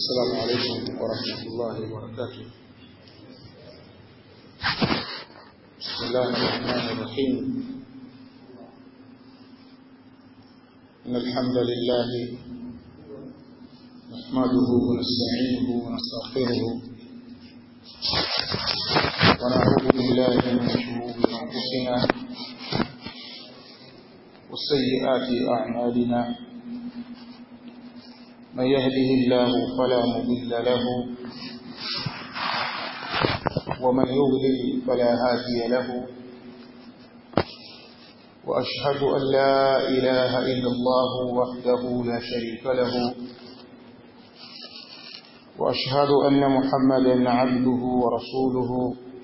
السلام عليكم ورحمة الله وبركاته بسم الله الرحمن الرحيم إن الحمد لله نحمده ونستعينه ونستغفره ونعوذ بالله من شرور أنفسنا وسيئات أعمالنا من يهده الله فلا مضل له ومن يضلل فلا هادي له وأشهد أن لا إله إلا الله وحده لا شريك له وأشهد أن محمدا عبده ورسوله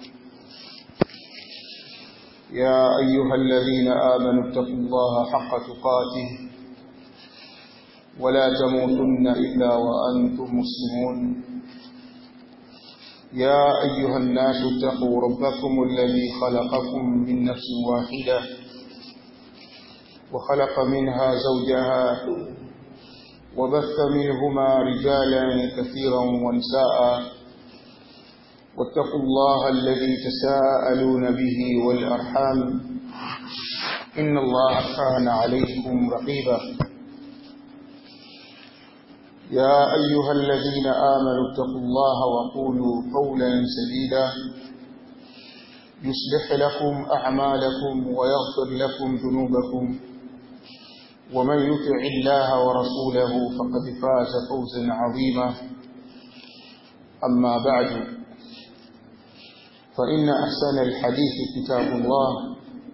يا أيها الذين آمنوا اتقوا الله حق تقاته ولا تموتن إلا وأنتم مسلمون يا أيها الناس اتقوا ربكم الذي خلقكم من نفس واحدة وخلق منها زوجها وبث منهما رجالا كثيرا ونساء واتقوا الله الذي تساءلون به والأرحام إن الله كان عليكم رقيبا يا أيها الذين آمنوا اتقوا الله وقولوا قولا سديدا يصلح لكم أعمالكم ويغفر لكم ذنوبكم ومن يطع الله ورسوله فقد فاز فوزا عظيما أما بعد فإن أحسن الحديث كتاب الله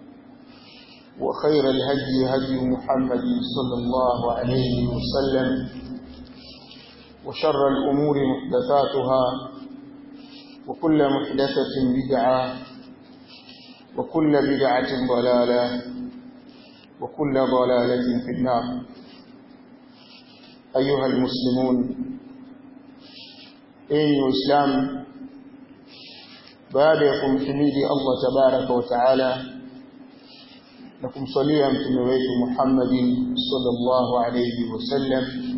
وخير الهدي هدي محمد صلى الله عليه وسلم وشر الأمور محدثاتها وكل محدثة بدعة وكل بدعة ضلالة وكل ضلالة في النار أيها المسلمون أي الإسلام بعدكم حميدي الله تبارك وتعالى لكم صليا متمويت محمد صلى الله عليه وسلم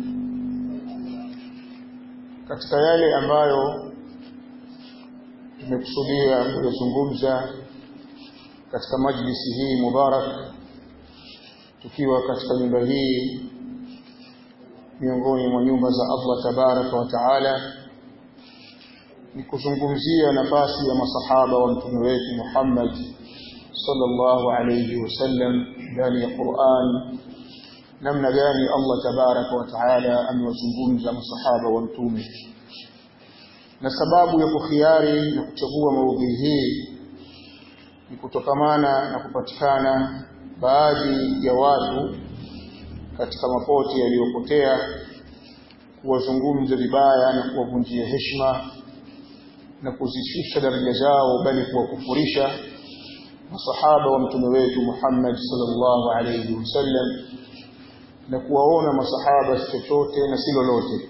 katika yale ambayo tumekusudia kuyazungumza katika majlisi hii mubarak tukiwa katika nyumba hii miongoni mwa nyumba za Allah tabaraka wa taala ni kuzungumzia nafasi ya masahaba wa mtume wetu Muhammad sallallahu alayhi wasallam ndani ya Qur'an namna gani Allah tabaraka wa taala amewazungumza masahaba wa mtume na sababu ya kukhiari na kuchagua maudhui hii ni kutokamana na kupatikana baadhi ya watu katika mapote yaliyopotea kuwazungumza vibaya na kuwavunjia heshima na kuzishusha daraja zao bali kuwakufurisha masahaba wa mtume wetu Muhammad sallallahu alayhi wasallam na kuwaona masahaba si chochote na si lolote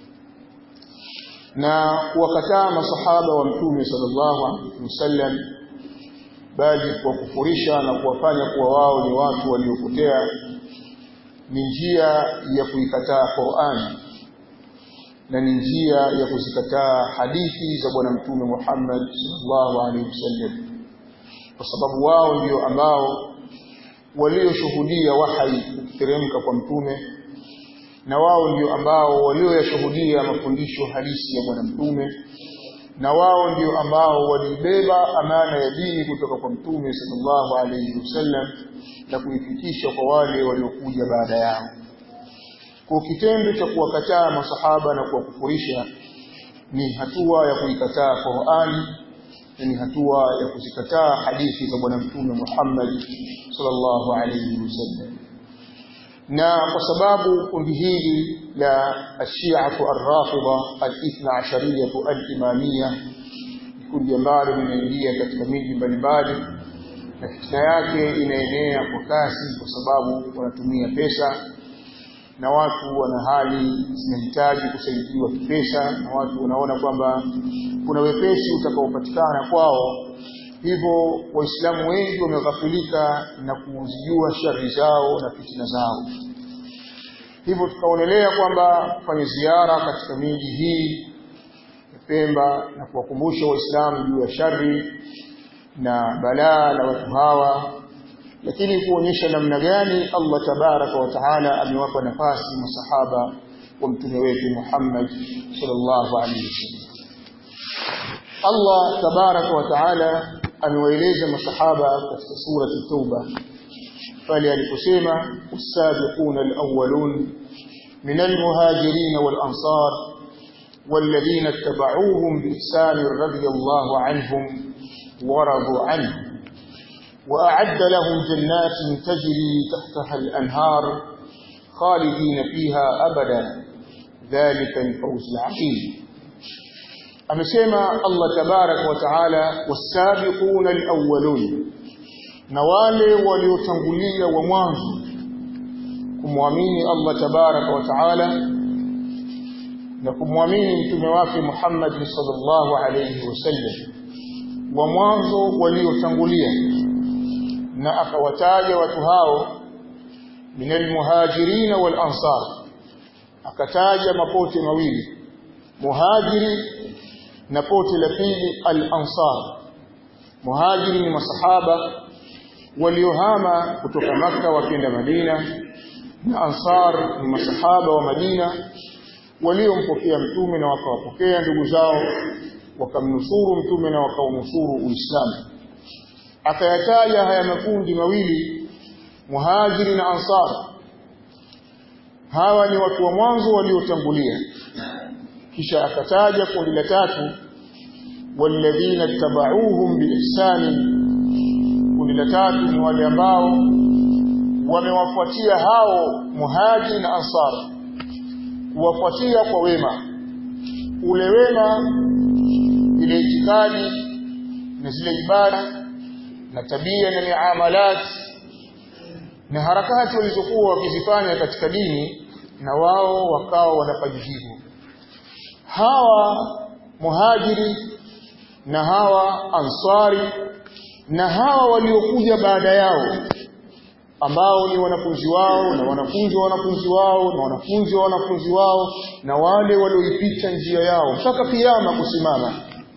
na kuwakataa masahaba wa mtume sallallahu alaihi wasallam bali kuwakufurisha na kuwafanya kuwa wao ni watu waliopotea ni njia ya kuikataa Qur'an na ni njia ya kuzikataa hadithi za bwana mtume Muhammad sallallahu alaihi wasallam kwa sababu wao ndio ambao walioshuhudia wahai ukiteremka kwa mtume na wao ndio ambao walioyashuhudia mafundisho halisi ya bwana mtume na wao ndio ambao walibeba amana ya dini kutoka kwa mtume sallallahu alayhi wasallam na kuifikisha kwa wale waliokuja baada yao kwa kitendo cha kuwakataa masahaba na kuwakufurisha ni hatua ya kuikataa Qur'ani ni hatua ya kuzikataa hadithi za bwana mtume Muhammad sallallahu alayhi wasallam na kwa sababu kundi hili la ashiatu arrafida alithna ashariyatu alimamia kundi ambalo linaingia katika miji mbalimbali na fitna yake inaenea kwa kasi kwa sababu wanatumia pesa na watu wana hali zinahitaji kusaidiwa kipesa na watu wanaona kwamba kuna wepesi utakaopatikana kwao hivyo waislamu wengi wameghafilika na kuzijua shari zao na fitina zao hivyo tukaonelea kwamba kufanya ziara katika miji hii ya Pemba na kuwakumbusha waislamu juu ya shari na balaa la watu hawa lakini kuonyesha namna gani Allah tabaraka wa taala amewapa nafasi masahaba wa mtume wetu Muhammad sallallahu alaihi wasallam Allah tabaraka wa taala amewaeleza masahaba katika sura at-Tauba pale aliposema usabiquna al-awwalun min al-muhajirin wal-ansar والذين اتبعوهم بإحسان رضي الله عنهم ورضوا عنه وأعد لهم جنات تجري تحتها الأنهار خالدين فيها أبدا ذلك الفوز العظيم amesema Allah tabarak wa taala wasabiquna alawwalun na wale waliotangulia wa mwanzo kumwamini Allah tabarak wa taala na kumwamini mtume wake Muhammad sallallahu alayhi wasallam wa mwanzo waliotangulia na akawataja watu hao min almuhajirin wal ansar akataja mapote mawili muhajiri na pote la pili al-ansar muhajiri ni masahaba waliohama kutoka maka wakienda Madina na ansar ni masahaba wa Madina waliompokea mtume na wakawapokea ndugu zao wakamnusuru mtume na wakaunusuru Uislamu akayataja haya makundi mawili muhajiri na ansar hawa ni watu wa mwanzo waliotangulia kisha akataja kundi la tatu walladhina tabauhum biihsani kundi la tatu ni wale ambao wamewafuatia hao muhajiri na ansar kuwafuatia kwa wema ule wema ile itikadi na zile ibada na tabia na miamalat na harakati walizokuwa wakizifanya katika dini na wao wakawa wanafanya hivyo hawa muhajiri na hawa ansari na hawa waliokuja baada yao ambao ni wanafunzi wao na wanafunzi wa wanafunzi wao na wanafunzi wa wanafunzi wao na wale walioipita njia yao mpaka kiyama kusimama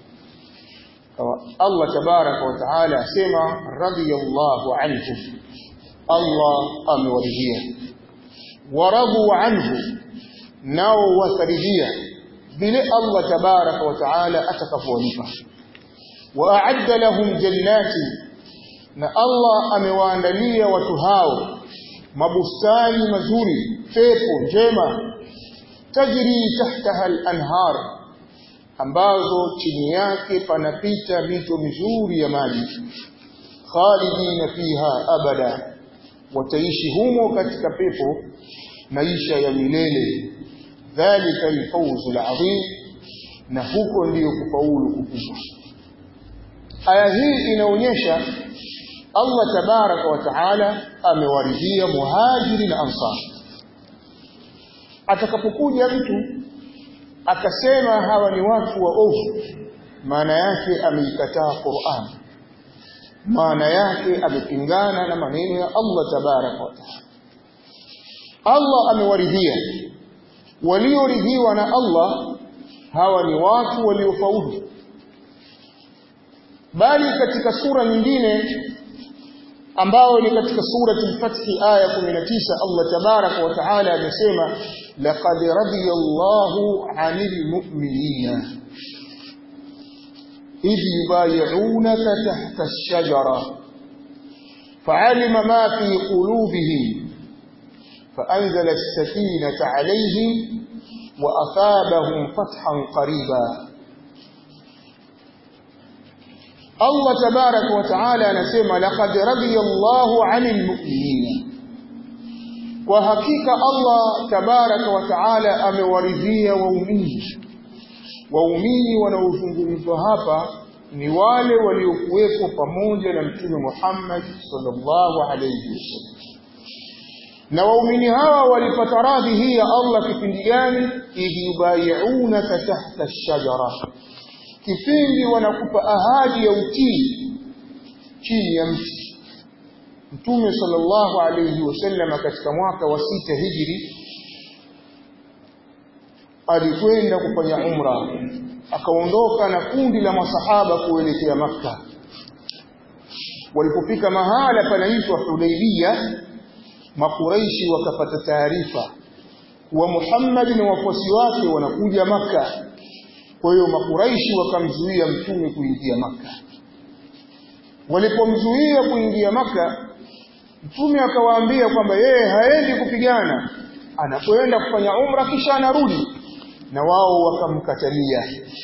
Allah tabaraka wa taala asema radiyallahu anhum Allah amewaridhia waradu anhu nao wasaridhia vile Allah tabaraka wa taala atakapowalipa waadda lahum jannati na Allah amewaandalia watu hao mabustani mazuri pepo njema tajri tahtaha al-anhar ambazo chini yake panapita mito mizuri ya maji khalidina fiha abada wataishi humo katika pepo maisha ya milele dhalika alfawzu alazim na huko ndiyo kufaulu kukubwa aya hii inaonyesha Allah tabaraka wa taala amewaridhia muhajiri na ansar atakapokuja mtu akasema hawa ni watu wa ovu maana yake ameikataa Qur'an maana yake amepingana na maneno ya Allah tabaraka wa taala Allah amewaridhia walioridhiwa na Allah hawa ni watu waliofaulu bali katika sura nyingine ambao ni katika surati al-Fath aya 19 Allah tabaraka wa taala amesema laqad radiyallahu 'anil mu'minina idh yubay'unaka tahta ash-shajara fa'alima ma fi qulubihim فأنزل السكينة عليهم وأثابهم فتحا قريبا Allah tabarak wa taala anasema laqad radiyallahu 'anil mu'minina kwa hakika Allah tabarak wa taala amewaridhia waumini waumini wanaozungumzwa hapa ni wale waliokuwepo pamoja na mtume Muhammad sallallahu alayhi wasallam na waumini hawa walipata radhi hii ya Allah kipindi gani idh yubayi'unaka tahta ash-shajara kipindi wanakupa ahadi ya utii chini ya mti Mtume sallallahu alayhi wasallam katika mwaka wa sita hijri alikwenda kufanya umra akaondoka na kundi la masahaba kuelekea Makka walipofika mahala panaitwa Hudaybiyah makuraishi wakapata taarifa kuwa Muhammad na wafuasi wake wanakuja Makka kwa hiyo makuraishi wakamzuia mtume kuingia Makka walipomzuia kuingia Makka mtume akawaambia kwamba yeye haendi kupigana anakwenda kufanya umra kisha anarudi na wao wakamkatalia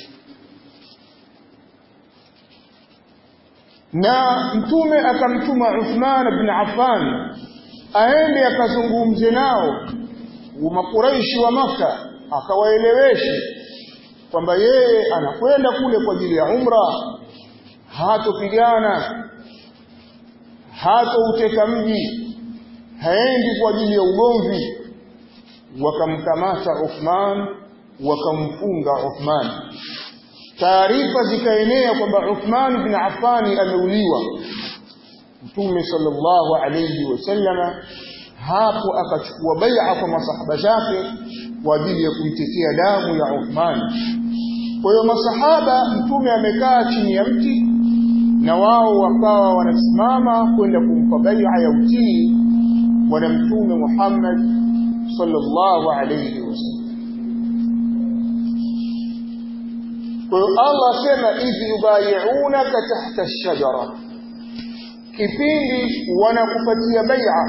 na mtume akamtuma Uthman ibn Affan aende akazungumze nao makuraishi wa maka akawaeleweshe kwamba yeye anakwenda kule kwa ajili ya umra hatopigana hatouteka mji haendi kwa ajili ya ugomvi wakamkamata Uthman wakamfunga Uthman taarifa zikaenea kwamba Uthman bin Affan ameuliwa Mtume sallallahu alayhi wasallama hapo akachukua bai'a kwa masahaba zake kwa ajili ya kuitetea damu ya Uthman kwa hiyo masahaba mtume amekaa chini ya mti na wao wakawa wanasimama kwenda kumpa bai'a ya utii bwana mtume Muhammad sallallahu alayhi wasallam kwa hiyo Allah asema idh yubayi'unaka tahta ash-shajara kipindi wanakupatia bai'a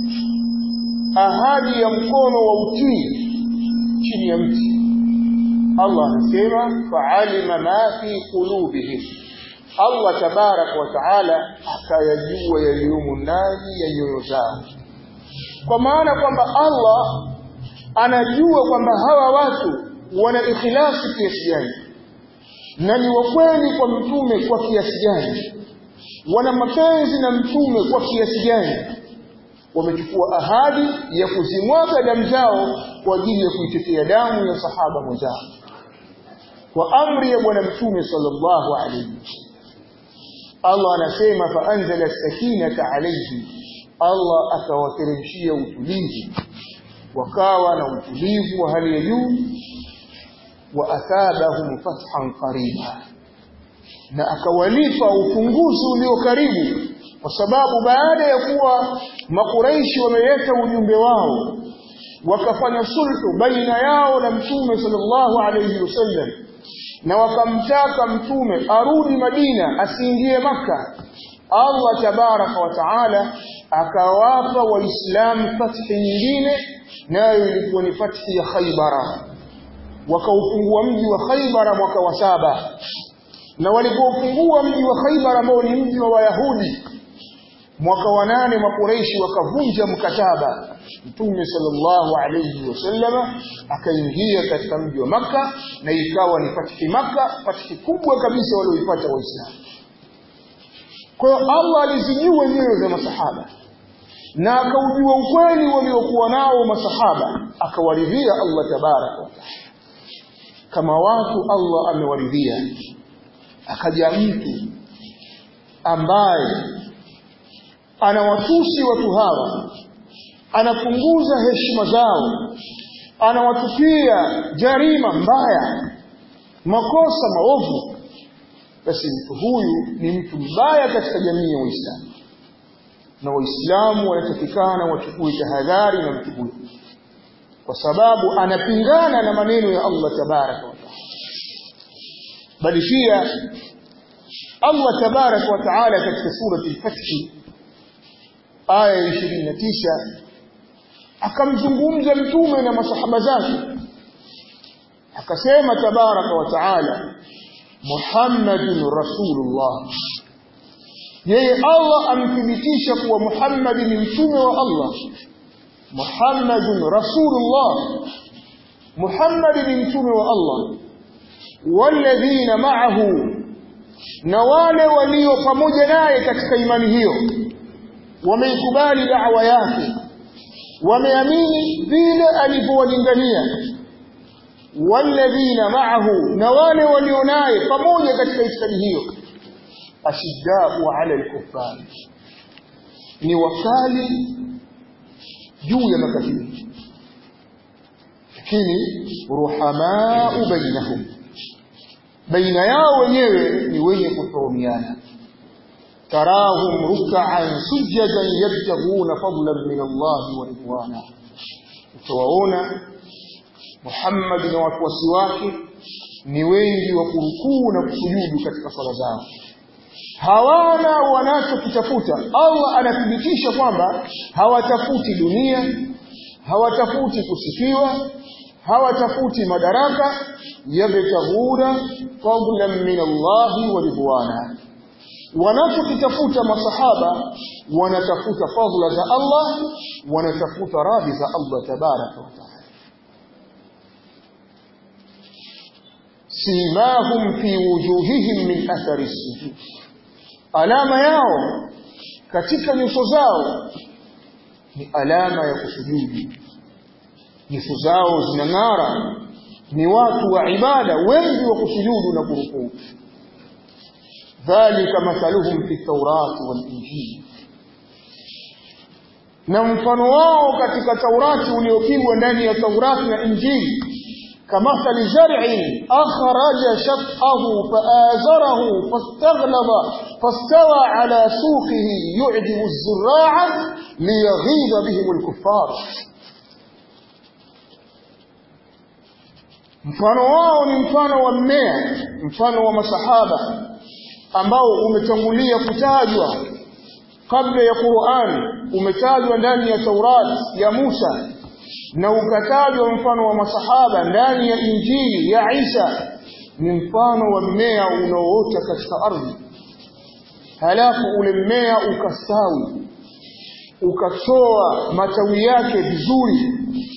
ahadi ya mkono wa utii chini ya mti Allah anasema fa'alima ma fi qulubihim Allah tabarak wa taala akayajua yaliyomo ndani ya nyoyo zao kwa maana kwamba Allah anajua kwamba hawa watu wana ikhlasi kiasi gani na ni wakweli kwa mtume kwa kiasi gani wana mapenzi na mtume kwa kiasi gani wamechukua ahadi ya kuzimwaga damu zao kwa ajili ya kuitetea damu ya sahaba mwenzao kwa amri ya bwana mtume sallallahu alayhi Allah anasema fa anzala sakinata alayhi Allah akawateremshia utulivu wakawa na utulivu wa hali ya juu wa athabahum fathan qariba na akawalipa ufunguzi ulio karibu kwa sababu baada ya kuwa makuraishi wameleta ujumbe wao wakafanya sulhu baina yao na mtume sallallahu alayhi wasallam na wakamtaka mtume arudi Madina asiingie maka Allah tabaraka wa taala akawapa waislamu fathi nyingine nayo ilikuwa ni fathi ya Khaybara wakaufungua mji wa Khaybara mwaka wa saba na walipofungua mji wa Khaybar ambao ni mji wa Wayahudi mwaka wa nane makureishi wakavunja mkataba Mtume sallallahu alayhi wasallama akaingia katika mji wa maka na ikawa ni fatiki maka fatiki kubwa kabisa walioipata Waislamu kwa hiyo Allah alizijua nyoyo za masahaba na akaujua ukweli waliokuwa nao masahaba akawaridhia Allah tabaraka wa taala kama watu Allah amewaridhia akaja mtu ambaye anawatusi watu hawa anapunguza heshima zao anawatupia jarima mbaya makosa maovu basi mtu huyu ni mtu mbaya katika jamii ya Waislamu na Waislamu wanatakikana wachukue tahadhari na mtu huyu kwa sababu anapingana na maneno ya Allah tabaraka wa taala bali pia Allah tabarak wa taala katika surati al-Fath aya 29 akamzungumza mtume na masahaba zake akasema tabaraka wa taala Muhammadun Rasulullah yeye Allah amthibitisha kuwa Muhammad ni mtume wa Allah Muhammadun Rasulullah Muhammad ni mtume wa Allah walladhina ma'ahu na wale walio pamoja naye katika imani hiyo wameikubali da'wa yake wameamini vile alivyowalingania walladhina ma'ahu na wale walio naye pamoja katika itikadi hiyo ashiddau 'ala al-kuffar ni wakali juu ya makafiri lakini ruhamau bainahum baina yao wenyewe ni wenye kuhurumiana tarahum ruk'an sujadan yabtaghuna fadlan min Allah wa ridwana utawaona Muhammad na wafuasi wake ni wengi wa kurukuu na kusujudu katika sala zao hawana wanachokitafuta Allah anathibitisha kwamba hawatafuti dunia hawatafuti kusifiwa hawatafuti madaraka yabtaghuna fadlan min Allah wa ridwana wanachokitafuta masahaba wanatafuta fadla za Allah wanatafuta radhi za Allah tabaraka wa taala simahum fi wujuhihim min athari sujud alama yao katika nyuso zao ni alama ya kusujudu nyuso zao zinang'ara ni watu wa ibada wengi wa kusujudu na kurukuu dhalika mathaluhum fi taurati wal injili na mfano wao katika taurati uliopigwa ndani ya taurati na injili كمثل زرع أخرج شطأه فآزره فاستغلظ فاستوى على سوقه يعجب الزراع ليغيظ بهم الكفار mfano wao ni mfano wa mmea mfano wa masahaba ambao umetangulia kutajwa kabla ya Qur'an umetajwa ndani ya Taurat ya Musa na ukatajwa mfano wa masahaba ndani ya Injili ya Isa ni mfano wa mmea unaoota katika ardhi halafu ule mmea ukastawi ukatoa matawi yake vizuri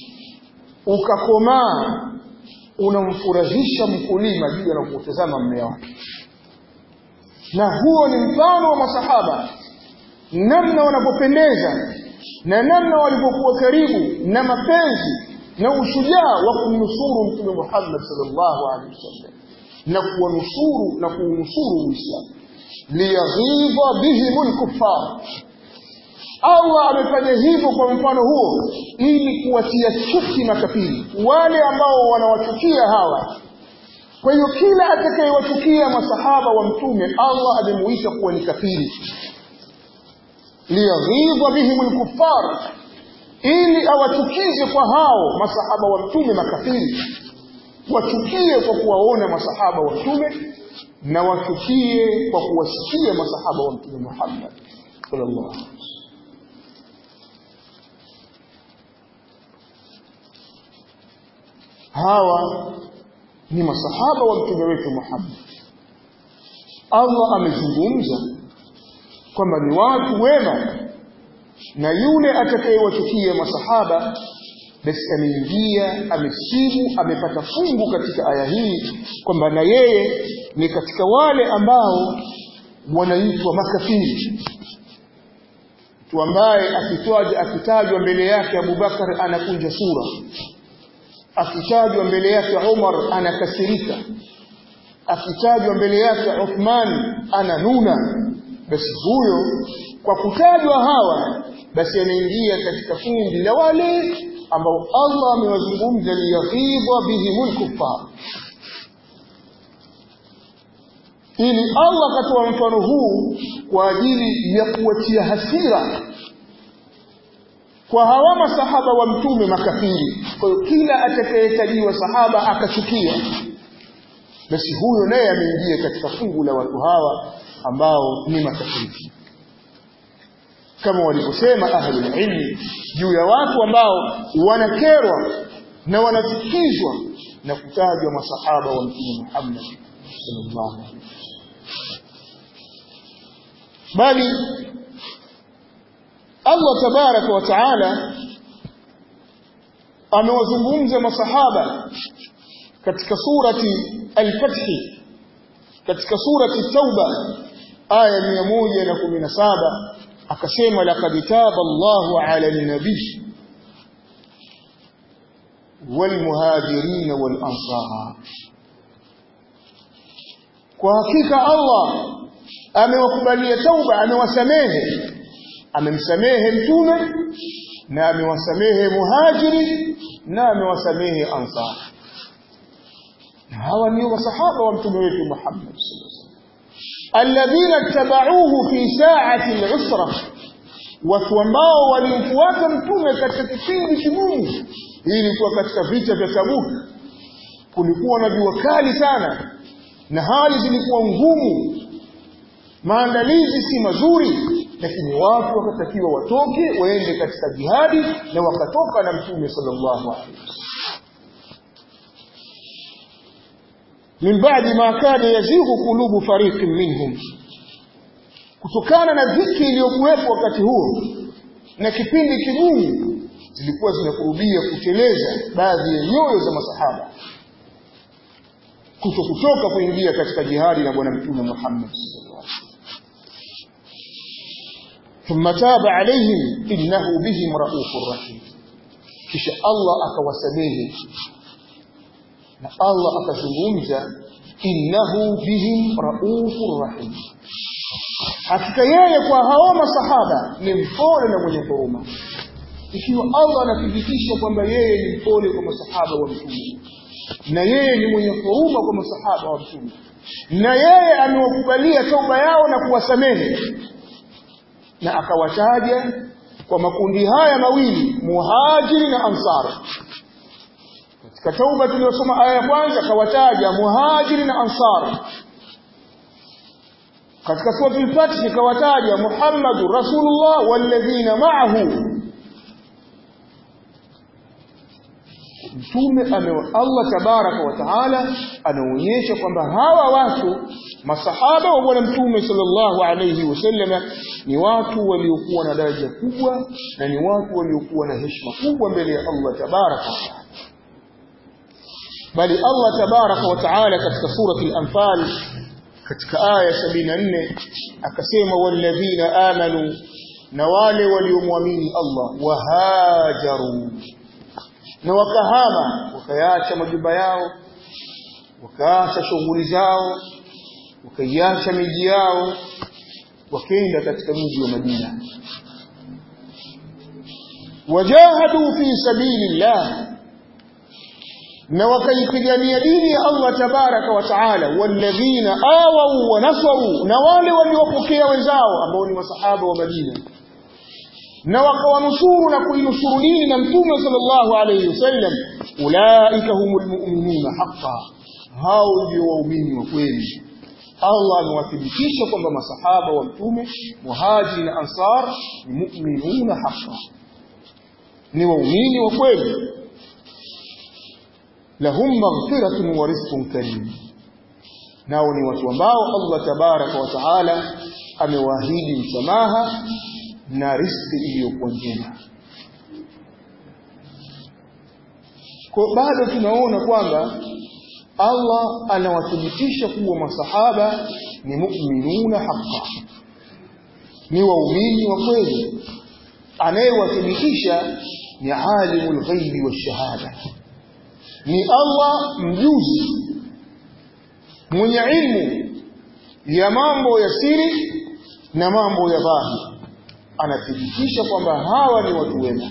ukakomaa unamfurahisha mkulima juu anapotazama mmea wake na huo ni mfano wa masahaba namna wanapopendeza na namna walivyokuwa karibu na mapenzi na ushujaa wa kumnusuru mtume Muhammad sallallahu alaihi wasallam na kuwanusuru na kuunusuru Uislamu liyaghidha bihim alkuffar Allah amefanya hivyo kwa mfano huo ili kuwatia chuki makafiri wale ambao wanawachukia hawa kwa hiyo kila atakayewachukia masahaba wa mtume Allah amemuita kuwa ni kafiri liyaghidha bihim alkuffar ili awachukize kwa hao masahaba wa mtume makafiri wachukie kwa kuwaona masahaba wa mtume na wachukie kwa kuwasikia masahaba wa mtume Muhammad sallallahu alaihi wasallam hawa ni masahaba wa mtume wetu Muhammad Allah amezungumza kwamba ni watu wema na yule atakayewachukia masahaba basi ameingia amesibu amepata fungu katika aya hii kwamba na yeye ni katika wale ambao wanaitwa makafiri mtu ambaye akitajwa akitajwa mbele yake Abubakar anakunja sura akitajwa mbele yake Umar anakasirika akitajwa mbele yake Uthman ananuna basi huyo kwa kutajwa hawa basi anaingia katika kundi la wale ambao Allah amewazungumza liyaghidha bihimul kuffar ili Allah akatoa mfano huu kwa ajili ya kuwatia hasira kwa hawa masahaba wa mtume makafiri kwa hiyo kila atakayetajiwa sahaba akachukia basi huyo naye ameingia katika fungu la watu hawa ambao ni makafiri kama walivyosema ahlul ilmi juu ya watu ambao wanakerwa na wanachukizwa na kutajwa masahaba wa mtume Muhammad sallallahu alaihi wasallam bali Allah tabaraka wa taala amewazungumza masahaba katika surati al-Fath katika surati Tauba aya 117 akasema laqad taba Allahu ala an-nabiy والمهاجرين والأنصار kwa hakika Allah amewakubalia tauba amewasamehe amemsamehe mtume na amewasamehe muhajiri na amewasamehe ansar na hawa ndio masahaba wa mtume wetu Muhammad alladhina tabauhu fi sa'ati al-usra watu ambao walimfuata mtume katika kipindi kigumu hii ilikuwa katika vita vya Tabuk kulikuwa na jua kali sana na hali zilikuwa ngumu maandalizi si mazuri lakini watu wakatakiwa watoke waende katika jihadi na wakatoka na mtume sallallahu alaihi wasallam min baadi ma kana yazighu qulubu fariqin minhum kutokana na dhiki iliyokuwepo wakati huo na kipindi kigumu zilikuwa zinakurubia kuteleza baadhi ya nyoyo za masahaba kuto kutoka kuingia katika jihadi na bwana mtume Muhammad sallallahu alaihi wasallam ثم تاب عليهم إنه بهم رؤوف رحيم kisha Allah akawasamehe na Allah akazungumza innahu bihim raufur rahim hakika yeye kwa hao masahaba ni mpole na mwenye huruma ikiwa Allah anathibitisha kwamba yeye ni mpole kwa masahaba wa mtume na yeye ni mwenye huruma kwa masahaba wa mtume na yeye amewakubalia tauba yao na kuwasamehe na akawataja kwa makundi haya mawili muhajiri na ansar katika tauba tuliyosoma aya ya kwanza akawataja muhajiri na ansar katika sura al-Fath ikawataja Muhammadur Rasulullah walladhina ma'ahu mtume Allah tabaraka wa taala anaonyesha kwamba hawa watu masahaba wa bwana mtume sallallahu alayhi wasallam ni watu waliokuwa na daraja kubwa na ni watu waliokuwa na heshima kubwa mbele ya Allah tabaraka wa taala bali Allah tabaraka wa taala katika surati al-anfal katika aya 74 akasema walladhina amanu na wale waliomwamini Allah wahajaru na wakahama wakayaacha majumba yao wakaacha shughuli zao wakaiacha miji yao wakaenda katika mji wa Madina wajahadu fi sabilillah na wakaipigania dini ya Allah tabaraka wa taala walladhina awau wa nasaru na wale waliopokea wenzao ambao ni masahaba wa Madina na wakawanusuru na kuinusuru dini na mtume sallallahu alayhi wasallam ulaika humul mu'minuna haqqan hao ndio waumini wa kweli Allah amewathibitisha kwamba masahaba wa mtume muhajiri na ansar ni mu'minuna haqqan ni waumini wa kweli lahum maghfiratun wa rizqun karim nao ni watu ambao Allah tabaraka wa taala amewaahidi msamaha na riziki iliyokuwa njema kwa bado tunaona kwamba Allah anawathibitisha kuwa masahaba ni mu'minuna haqqan ni waumini wa kweli anayewathibitisha ni alimul ghaibi washahada ni Allah mjuzi mwenye ilmu ya mambo ya siri na mambo ya dhahiri anathibitisha kwamba hawa ni watu wema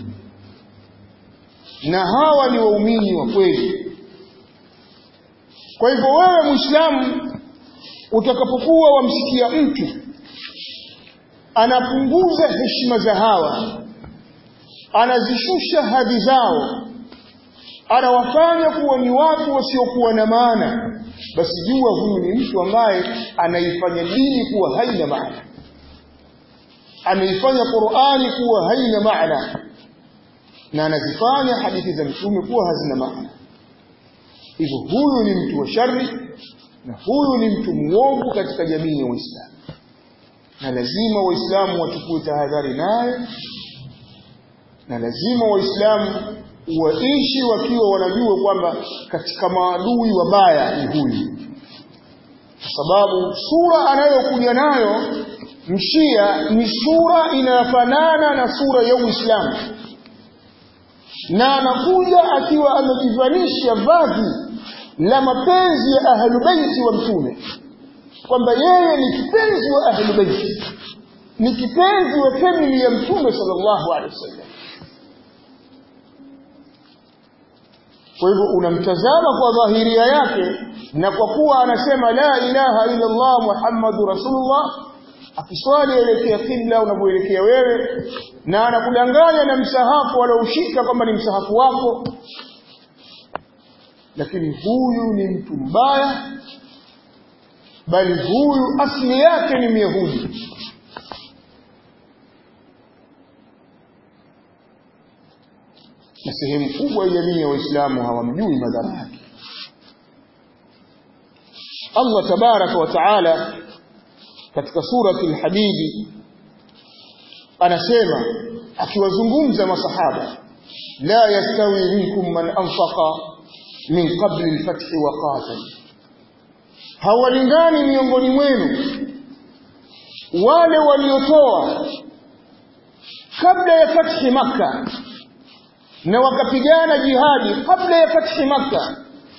na hawa ni waumini wa kweli kwa hivyo wewe muislamu utakapokuwa wamsikia mtu anapunguza heshima za hawa anazishusha hadhi zao anawafanya kuwa ni watu wasiokuwa na maana basi jua huyu ni mtu ambaye anaifanya dini kuwa haina maana ameifanya Qur'ani kuwa haina maana na anazifanya hadithi za mtume kuwa hazina maana hivyo huyu ni mtu wa shari na huyu ni mtu muovu katika jamii ya Uislamu na lazima waislamu wachukue tahadhari naye na lazima waislamu waishi wakiwa wanajua kwamba katika maadui wabaya ni huyu kwa sababu sura anayokuja nayo mshia ni sura inafanana na sura ya Uislamu na anakuja akiwa amejivalisha vazi la mapenzi ya ahlubaiti wa mtume kwamba yeye ni kipenzi wa ahlubaiti ni kipenzi wa family ya mtume sallallahu alaihi wasallam kwa hivyo unamtazama kwa dhahiria yake na kwa kuwa anasema la ilaha illa Allah Muhammadu Rasulullah akiswali elekea kibla unavyoelekea wewe na anakudanganya na msahafu ushika kwamba ni msahafu wako lakini huyu ni mtu mbaya bali huyu asili yake ni myahudi na sehemu kubwa ya jamii ya waislamu hawamjui madhara yake Allah tabaraka wa taala katika surati al-Hadidi anasema akiwazungumza masahaba la yastawi minkum man anfaqa min qabli al-fath wa qatal hawalingani miongoni mwenu wale waliotoa kabla ya fathi makka na wakapigana jihadi kabla ya fathi makka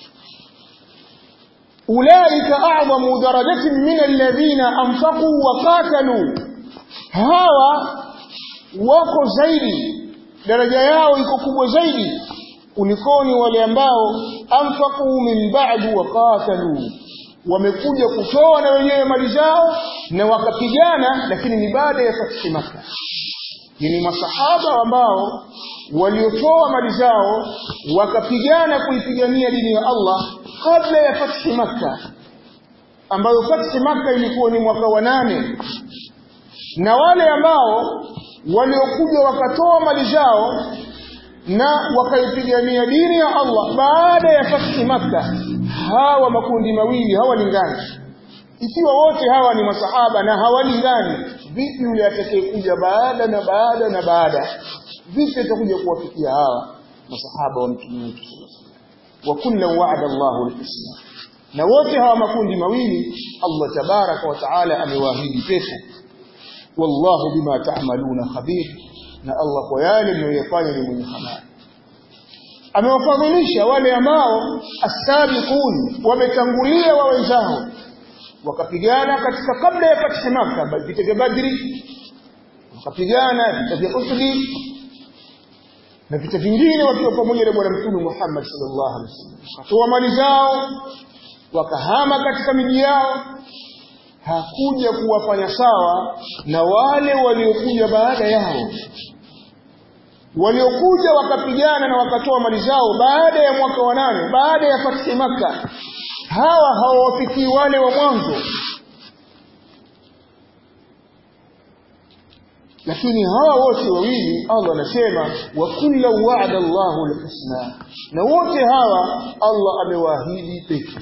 ulaika a'zamu darajatin min alladhina anfaqu wa qatalu hawa wako zaidi daraja yao iko kubwa zaidi kulikoni wale ambao anfaqu min ba'du wa qatalu wamekuja kutoa na wenyewe mali zao na wakapigana lakini ni baada ya fathi makka ni masahaba ambao waliotoa mali zao wakapigana kuipigania dini ya Allah kabla ya fathi makka ambayo fathi makka ilikuwa ni mwaka wa nane na wale ambao waliokuja wakatoa mali zao na wakaipigania dini ya Allah baada ya fathi makka hawa makundi mawili hawalingani ikiwa wote hawa ni masahaba na hawalingani vipi yule atakayekuja baada na baada na baada vipi atakuja kuwafikia hawa masahaba wa mtume wetu wa kullu wa'ada Allahu al-husna na wote hawa makundi mawili Allah tabaraka wa taala amewaahidi pepo wallahu bima ta'maluna khabir na Allah kwa yale mnayofanya ni mwenye habari amewafadhilisha wale ambao asabiqun wametangulia wa wenzao wakapigana katika kabla ya fathi Makkah vita vya Badri wakapigana vita vya Uhud na vita vingine wakiwa pamoja na bwana mtume Muhammad sallallahu alaihi wasallam wakatoa mali zao wakahama katika miji yao hakuja kuwafanya sawa na wale waliokuja baada yao waliokuja wakapigana na wakatoa mali zao baada ya mwaka wa nane baada ya fathi Makkah hawa hawawafikii wale wa mwanzo lakini hawa wote wawili Allah anasema wa kullu wa'ada Allahu al-husna na wote hawa Allah amewaahidi pepo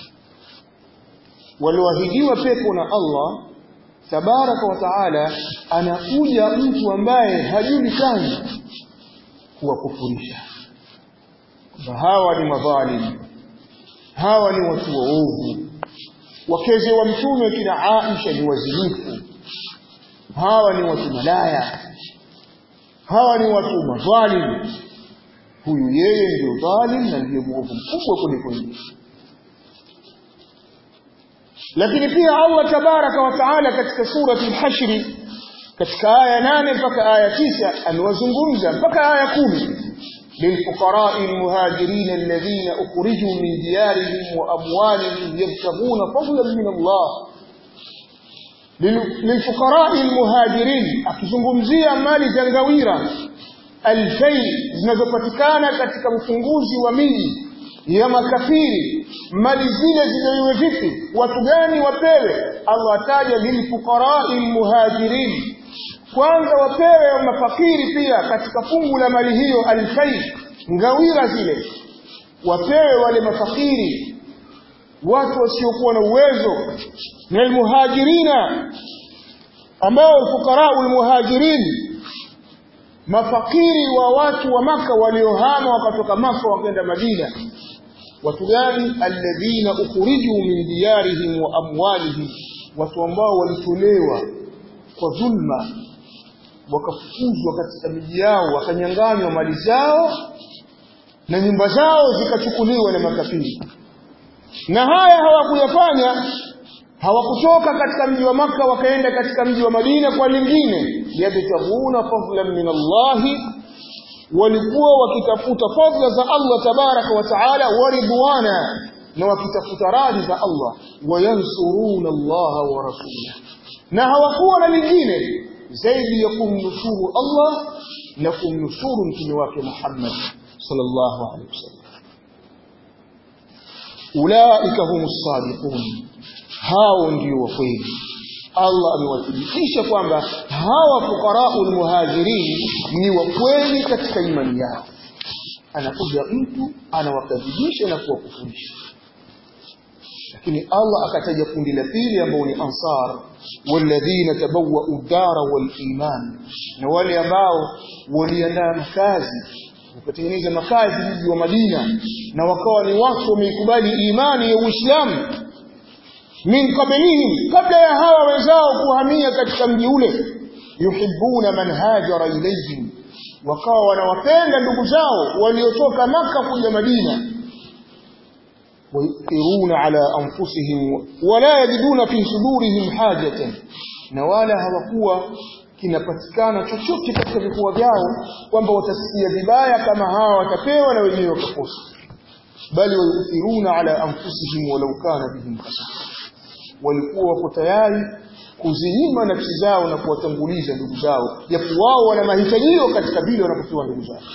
walioahidiwa pepo na Allah tabaraka wa taala anakuja mtu ambaye hajulikani kuwakufurisha hawa ni madhalimu hawa ni watu waovu wakeze wa mtume kina Aisha ni wazinifu hawa ni watu malaya hawa ni watu madhalim huyu yeye ndio dhalim na ndiye mwovu mkubwa kuliko yeye lakini pia Allah tabaraka wa taala katika surati al-hashr katika aya nane mpaka aya tisa amewazungumza mpaka aya kumi للفقراء المهاجرين الذين أخرجوا من ديارهم وأموالهم يبتغون فضلا من الله للفقراء المهاجرين akizungumzia mali za ngawira alfai zinazopatikana katika ufunguzi wa miji ya makafiri mali zile zigawiwe vipi watu gani wapewe Allah ataja lilfuqarai muhajirin kwanza wapewe mafakiri pia katika fungu la mali hiyo alfai ngawira zile wapewe wale mafakiri watu wasiokuwa na uwezo na almuhajirina ambao fuqara almuhajirin mafakiri wa watu wa maka waliohama wakatoka maka wakaenda Madina watu gani alladhina ukhriju min diyarihim wa amwalihim watu ambao walitolewa kwa dhulma wakafukuzwa katika miji yao wakanyang'anywa mali zao na nyumba zao zikachukuliwa na makafiri na haya hawakuyafanya hawakutoka katika mji wa maka wakaenda katika mji wa madina kwa lingine yabtaghuna fadlan min allahi walikuwa wakitafuta fadla za allah tabaraka wa taala wa ridwana na wakitafuta radhi za allah wayansuruna allaha wa rasulah na hawakuwa na lingine zaidi ya kumnusuru allah na kumnusuru mtume wake muhammad sallallahu alaihi wasallam ulaika humus sadiqun hao ndio wa kweli Allah amewathibitisha kwamba hawa fuqaraul muhajirin ni wa kweli katika imani yao anakuja mtu anawakadhibisha na kuwakufurisha lakini Allah akataja kundi la pili ambao ni ansar walladhina tabawwa'u ad-dara wal iman na wale ambao waliandaa makazi wakatengeneza makazi mji wa Madina na wakawa ni watu wameikubali imani ya Uislamu min qablihim kabla ya hawa wenzao kuhamia katika mji ule yuhibbuna man hajara ilayhim wakawa wanawapenda ndugu zao waliotoka maka kuja Madina wayuthiruna ala anfusihim wala yajiduna fi sudurihim hajatan na wala hawakuwa kinapatikana chochote katika vifua vyao kwamba watasikia vibaya kama hawa watapewa na wenyewe wakakosa bali wayuthiruna ala anfusihim walau kana bihim khasasa walikuwa wako tayari kuzinyima nafsi zao na kuwatanguliza ndugu zao japo wao wana mahitajio katika vile wanapopewa ndugu zao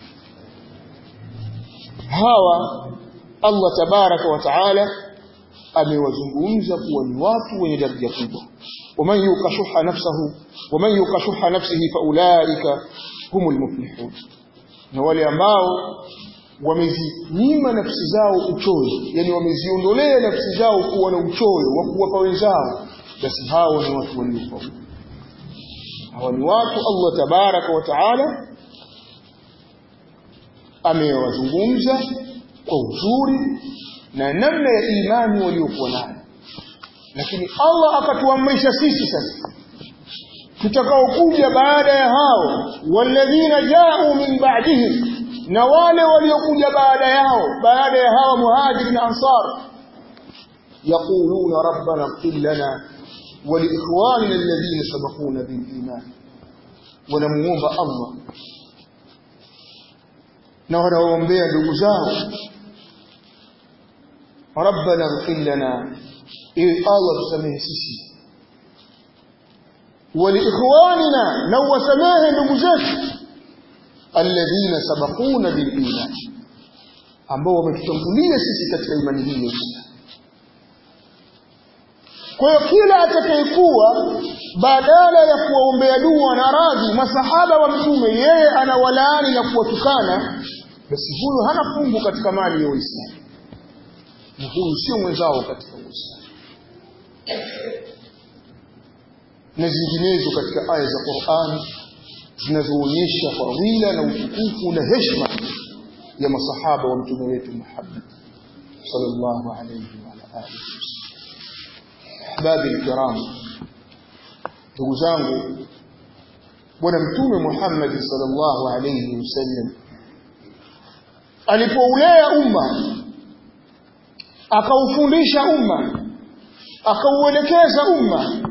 hawa Allah tabaraka wa taala amewazungumza kuwa ni watu wenye daraja kubwa waman yukashuha nafsahu waman yukashuha nafsihi faulaika humul muflihun na wale ambao wamezinyima nafsi zao uchoyo yani wameziondolea nafsi zao kuwa na uchoyo wa kuwapa wenzao basi hao ni watu waliofaulu hawa ni watu Allah tabaraka wa taala amewazungumza kwa uzuri na namna ya imani waliokuwa nayo lakini Allah akatuamrisha sisi sasa tutakaokuja baada ya hao walladhina ja'u min ba'dihim na wale waliokuja baada yao baada ya hawa muhajiri na ansar yaquluna rabbana ighfir lana wa liikhwanina alladhina sabaquna bil iman wanamuomba Allah na wanaombea ndugu zao rabbana ighfir lana ili Allah tusamehe sisi wa liikhwanina na wasamehe ndugu zetu alladhina sabaquna bil iman ambao wametutangulia sisi katika imani hii ya kwa hiyo kila atakayekuwa badala ya kuwaombea dua na radhi masahaba wa mtume yeye anawalaani na kuwatukana basi huyo hana fungu katika mali ya Uislamu na huyu sio mwenzao katika Uislamu na zinginezo katika aya za Qur'an zinazoonyesha fadhila na utukufu na heshima ya masahaba wa mtume wetu Muhammad sallallahu alayhi wa alihi ahbabi alkiram ndugu zangu bwana mtume Muhammad sallallahu alayhi wasallam alipoulea umma akaufundisha umma akauelekeza umma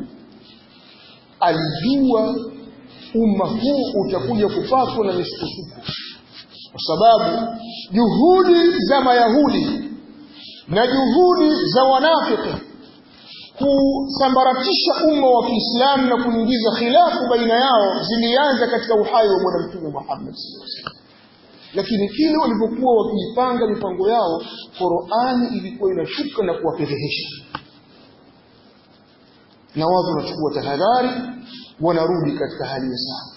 alijua umma huu utakuja kupatwa na misukosuko kwa sababu juhudi za mayahudi na juhudi za wanafiki kusambaratisha umma wa Kiislamu na kuingiza khilafu baina yao zilianza katika uhai wa bwana mtume Muhammad lakini kile walipokuwa wakiipanga mipango yao Qur'ani ilikuwa inashuka na kuwafedhehesha na watu wanachukua tahadhari wanarudi katika hali ya sawa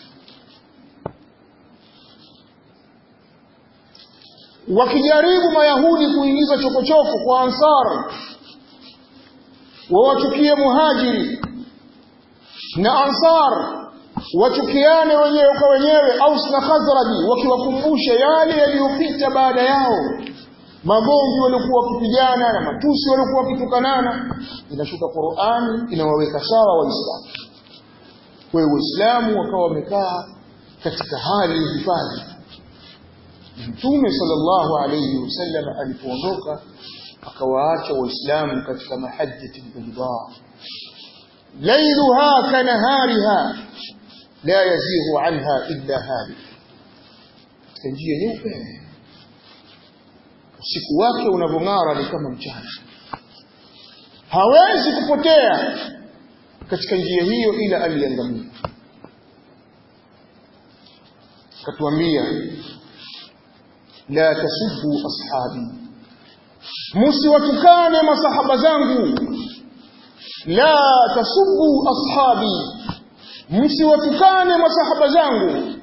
wakijaribu mayahudi kuingiza chokochoko kwa ansar wawachukie muhajiri na ansar wachukiane wenyewe kwa wenyewe aus na khazraji wakiwakumbusha yale yaliyopita baada yao magomvi waliokuwa wakipigana na matusi waliokuwa wakitukanana inashuka Qur'ani inawaweka sawa waislamu kwa hiyo waislamu wakawa wamekaa katika hali ya hifadhi Mtume sallallahu alayhi wasallam alipoondoka akawaacha waislamu katika mahajjati bayda lailuha kanahariha la yazighu anha illa halik katika njia nyeupe usiku wake unavyong'ara ni kama mchana hawezi kupotea katika njia hiyo ila aliangamia katuambia la tasubbu ashabi msiwatukane masahaba zangu la tasubbu ashabi msiwatukane masahaba zangu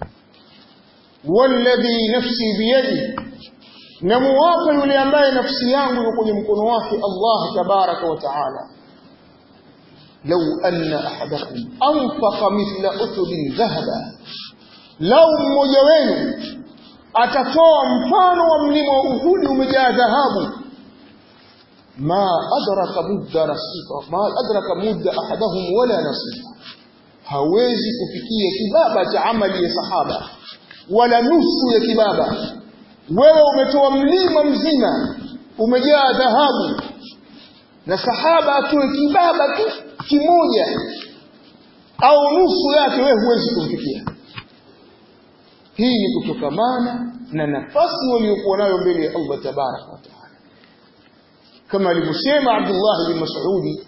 walladhi nafsi biyadi na muwapa yule ambaye nafsi yangu iko kwenye mkono wake Allah tabaraka wa taala law anna ahadakum anfaqa mithla uthudin dhahaba lau mmoja wenu atatoa mfano wa mlima wa Uhudi umejaa dhahabu ma adraka mudda nasifa ma adraka mudda ahadahum wala nasifa hawezi kufikia kibaba cha amali ya sahaba wala nusu ya kibaba wewe umetoa mlima mzima umejaa dhahabu na sahaba atoe kibaba tu kimoja au nusu yake wewe huwezi kumfikia hii ni kutokamana na nafasi waliokuwa nayo mbele ya Allah tabaraka wa taala kama alivyosema Abdullah bin Mas'ud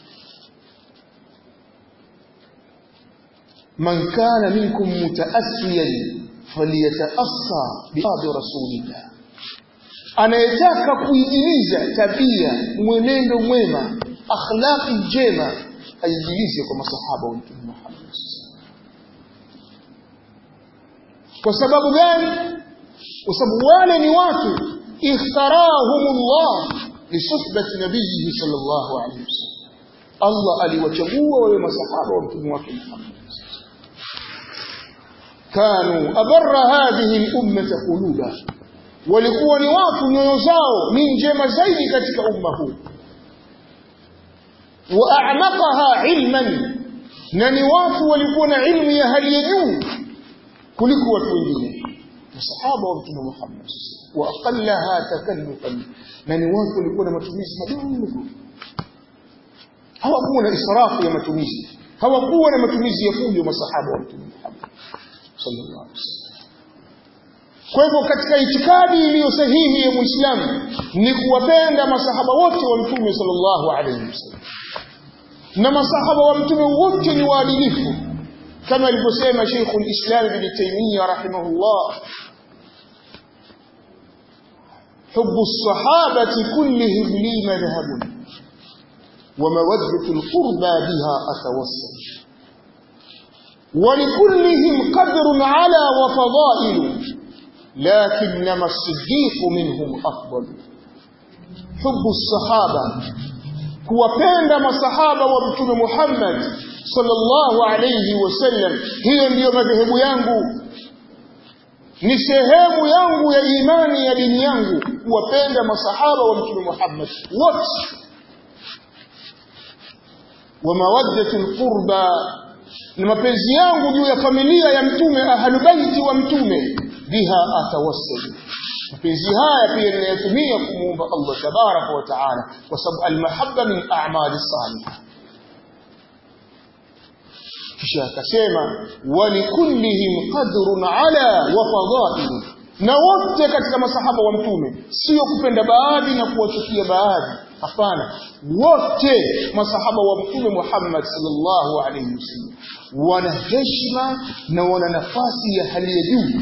man kana minkum mutaassiyan falyataassa biadi rasulillah anayetaka kuijiliza tabia mwenendo mwema akhlaqi njema aijilize kwa masahaba wa Mtume Muhammad kwa sababu gani kwa sababu wale ni watu ikhtarahumullah lisuhbati nabiyihi sallallahu alayhi wasallam Allah aliwachagua wale masahaba wa mtume wake Muhammad kanu abarra hadhihi al-ummah quluba walikuwa ni watu nyoyo zao ni njema zaidi katika umma huu wa a'maqaha ilman na ni watu walikuwa na ilmu ya hali ya juu kuliko watu wengine masahaba wa mtume Muhammad wa aqallaha takallufan na ni watu walikuwa na matumizi madogo hawakuwa na israfu ya matumizi hawakuwa na matumizi ya fujo masahaba wa mtume Muhammad sallallahu alaihi wasallam kwa hivyo katika itikadi iliyo sahihi ya Muislamu ni kuwapenda masahaba wote wa mtume sallallahu alaihi wasallam na masahaba wa mtume wote ni waadilifu كما alivyosema Sheikh al-Islam Ibn Taymiyyah rahimahullah حب الصحابة كلهم لي مذهب ومودة القربى بها أتوسل ولكلهم قدر على وفضائل لكنما الصديق منهم أفضل حب الصحابة kuwapenda masahaba wa mtume Muhammad sallallahu alayhi wasallam hiyo ndiyo madhehebu yangu ni sehemu yangu ya imani ya dini yangu kuwapenda masahaba wa mtume Muhammad wote wa mawaddatul qurba na mapenzi yangu juu ya familia ya mtume ahlubaiti wa mtume biha atawassalu mapenzi haya pia ninayatumia kumuomba Allah tabaraka wa taala kwa sababu almahabba min a'mali salihah kisha akasema walikullihim qadrun ala wa fadailu na wote katika masahaba wa mtume sio kupenda baadhi na kuwachukia baadhi hapana wote masahaba wa mtume Muhammad sallallahu alaihi wasallam wana heshima na wana nafasi ya hali ya juu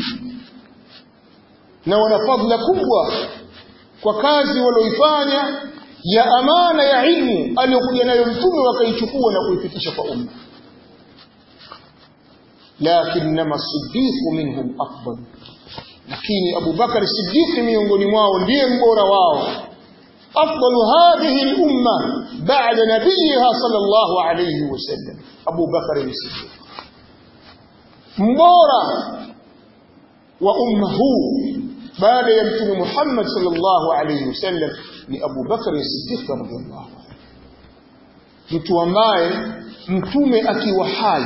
na wana fadhila kubwa kwa kazi walioifanya ya amana ya ilmu aliyokuja nayo mtume wakaichukua na kuifikisha kwa umma lakinnama siddiqu minhum afdal lakini Abu Bakar Siddiq miongoni mwao ndiye mbora wao afdalu hadhihi al-umma ba'da nabiyiha sallallahu alayhi wasallam Abu Bakar Siddiq mbora wa umma huu baada ya mtume Muhammad sallallahu alayhi wasallam ni Abu Bakar Siddiq radhiyallahu anhu mtu ambaye mtume akiwa hai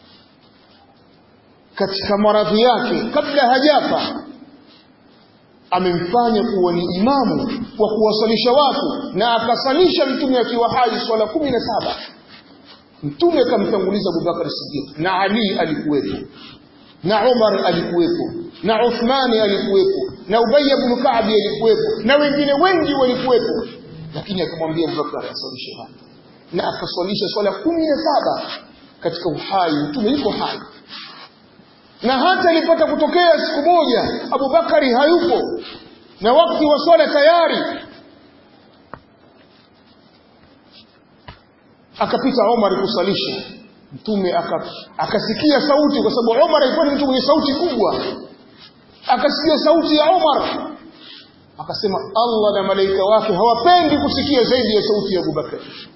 katika maradhi yake kabla hajafa amemfanya kuwa ni imamu kwa kuwasalisha watu na akasalisha mtume akiwa hai swala kumi na saba mtume akamtanguliza Abubakar Siddiq na Ali alikuwepo na Umar alikuwepo na Uthmani alikuwepo na Ubay ibn Ka'b alikuwepo na wengine wengi walikuwepo lakini akamwambia Abubakar asalishe hapa na akaswalisha swala kumi na saba katika uhai mtume yuko hai na hata ilipata kutokea siku moja Abubakari hayupo na wakati wa swala tayari akapita Omar kusalisha mtume akasikia sauti kwa sababu Omar alikuwa ni mtu mwenye sauti kubwa akasikia sauti ya Omar akasema Allah na malaika wake hawapendi kusikia zaidi ya sauti ya Abubakar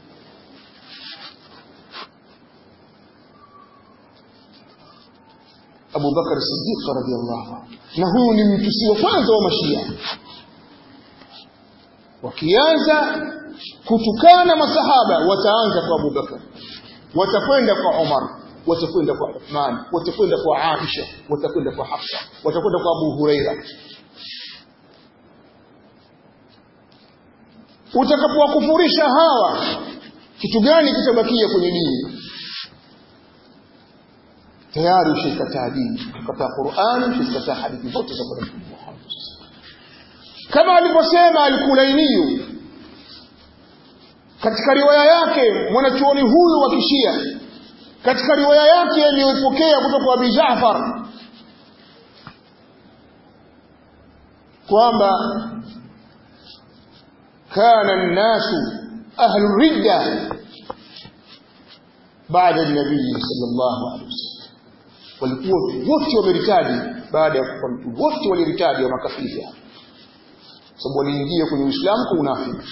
Abu Bakar Siddiq radhiyallahu anhu na huyu ni mtusi wa kwanza wa mashia wakianza kutukana masahaba wataanza kwa Abu Bakar watakwenda kwa Umar watakwenda kwa Uthman watakwenda kwa Aisha watakwenda kwa Hafsa watakwenda kwa Abu Huraira utakapowakufurisha hawa kitu gani kitabakia kwenye dini tayari ushikataa dini ukataa Qur'an ushikataa hadithi zote za Bwana Muhammad kama alivyosema al-Kulainiyu katika riwaya yake mwanachuoni huyu wa kishia katika riwaya yake aliyopokea kutoka kwa Abi Jaafar kwamba kana an-nasu ahlu ridda baada an-nabii sallallahu alaihi wasallam walikuwa wote wameritadi baada ya kufa mtume wote waliritadi wa makafiri sababu waliingia kwenye Uislamu kwa unafiki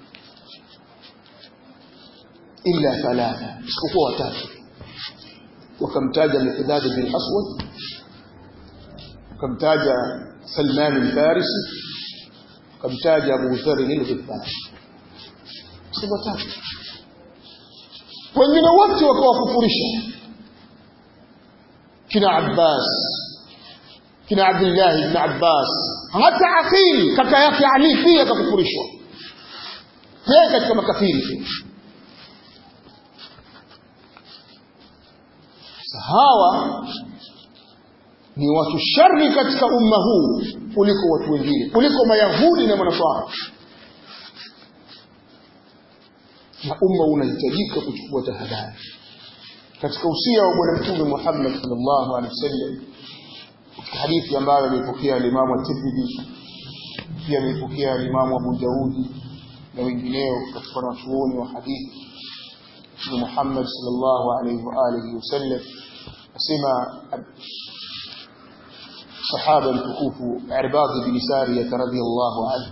illa thalatha isipokuwa watatu wakamtaja Miqdad bin Aswad wakamtaja Salman al-Farisi wakamtaja Abu Dharr al-Ghifari si watatu wengine wote wakawakufurisha kina Abbas kina Abdullah ibn Abbas hata Aqil kaka yake Ali pia akakufurishwa yeye katika makafiri pia hawa ni watu shari katika umma huu kuliko watu wengine kuliko mayahudi na manasara na umma unahitajika kuchukua tahadhari katika usia wa bwana mtume Muhammad sallallahu alaihi wasallam katika hadithi ambayo alipokea Imam at-Tirmidhi pia alipokea Imam Abu Daudi na wengineo katika wanachuoni wa hadithi Mtume Muhammad sallallahu alaihi wa alihi wasallam asema sahaba mtukufu Irbad bin Sariyah radhiyallahu anhu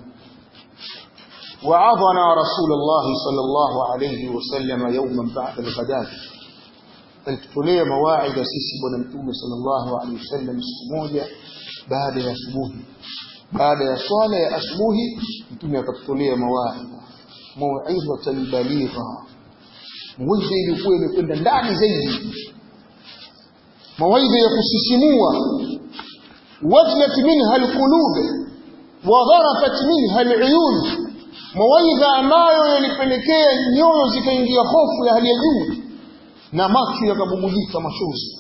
وعظنا رسول الله صلى الله عليه وسلم يوما بعد الغداة alitutolea mawaidha sisi bwana mtume sallallahu alaihi wasallam siku moja baada ya asubuhi baada ya swala ya asubuhi mtume akatutolea mawaidha mauidhatan baligha mawaidha ilikuwa imekwenda ndani zaidi mawaidha ya kusisimua wajlat minha alqulub wa dharafat minha aluyun mawaidha ambayo yalipelekea nyoyo zikaingia hofu ya hali ya juu na macho yakabubujika machozi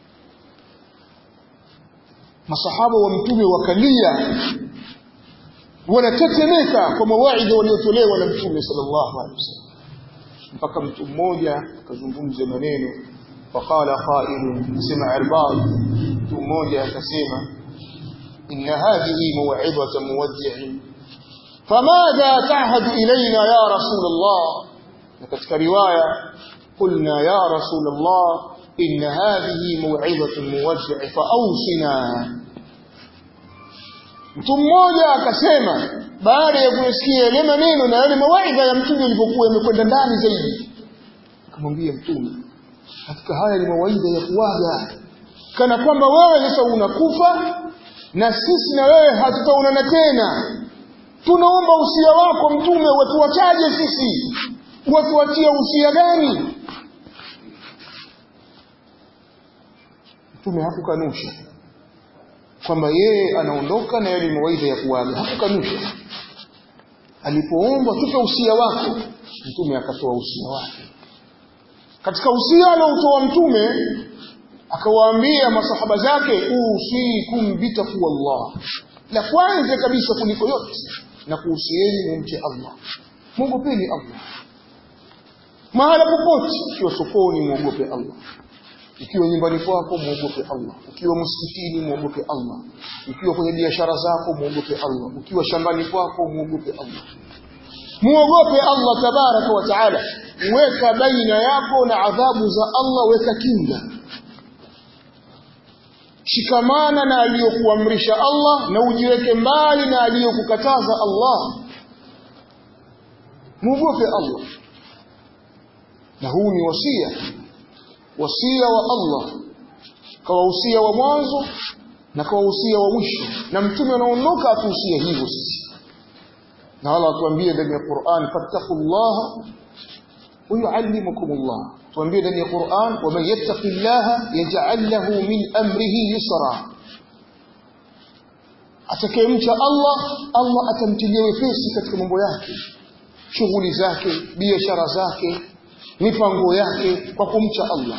masahaba wa mtume wakalia wanatetemeka kwa mawaidha waliotolewa na mtume sallallahu alaihi wasallam mpaka mtu mmoja akazungumza maneno faqala qailun sema irbad mtu mmoja akasema inna hadhihi maw'idatu muwaddi'in famadha ta'hadu ilayna ya rasul Allah na katika riwaya قلنا يا رسول الله إن هذه موعظة موجع فأوصنا mtu mmoja akasema baada ya kuyasikia yale maneno na yale mawaidha ya mtume yalivyokuwa yamekwenda ndani zaidi akamwambia mtume katika haya ni mawaidha ya kuwaga kana kwamba wewe sasa unakufa na sisi na wewe hatutaonana tena tunaomba usia wako mtume watuwachaje sisi watuachia usia gani mtume hakukanusha kwamba yeye anaondoka na yale mawaidha ya kuaga hakukanusha alipoomba tupe usia wako mtume akatoa usia wake katika usia aliotoa mtume akawaambia masahaba zake usikum bitaqwallah la kwanza kabisa kuliko yote na kuhusieni mumche Allah mwogopeni Allah mahala popote ukiwa sokoni mwogope Allah ukiwa nyumbani kwako mwogope Allah ukiwa msikitini mwogope Allah ukiwa kwenye biashara zako mwogope Allah ukiwa shambani kwako mwogope Allah muogope Allah tabaraka wa taala weka baina yako na adhabu za Allah weka kinga shikamana na aliyokuamrisha Allah na ujiweke mbali na aliyokukataza Allah muogope Allah na huu ni wasia wasia wa Allah kawa usia wa mwanzo na kawa usia wa mwisho na mtume anaondoka atuhusia hivyo sisi na Allah atuambie ndani ya Qur'an fattaqullaha wa yuallimukumullah tuambie ndani ya Qur'an wa man yattaqillaha yaj'al lahu min amrihi yusra atakayemcha Allah Allah atamtilia wepesi katika mambo yake shughuli zake biashara zake mipango yake kwa kumcha Allah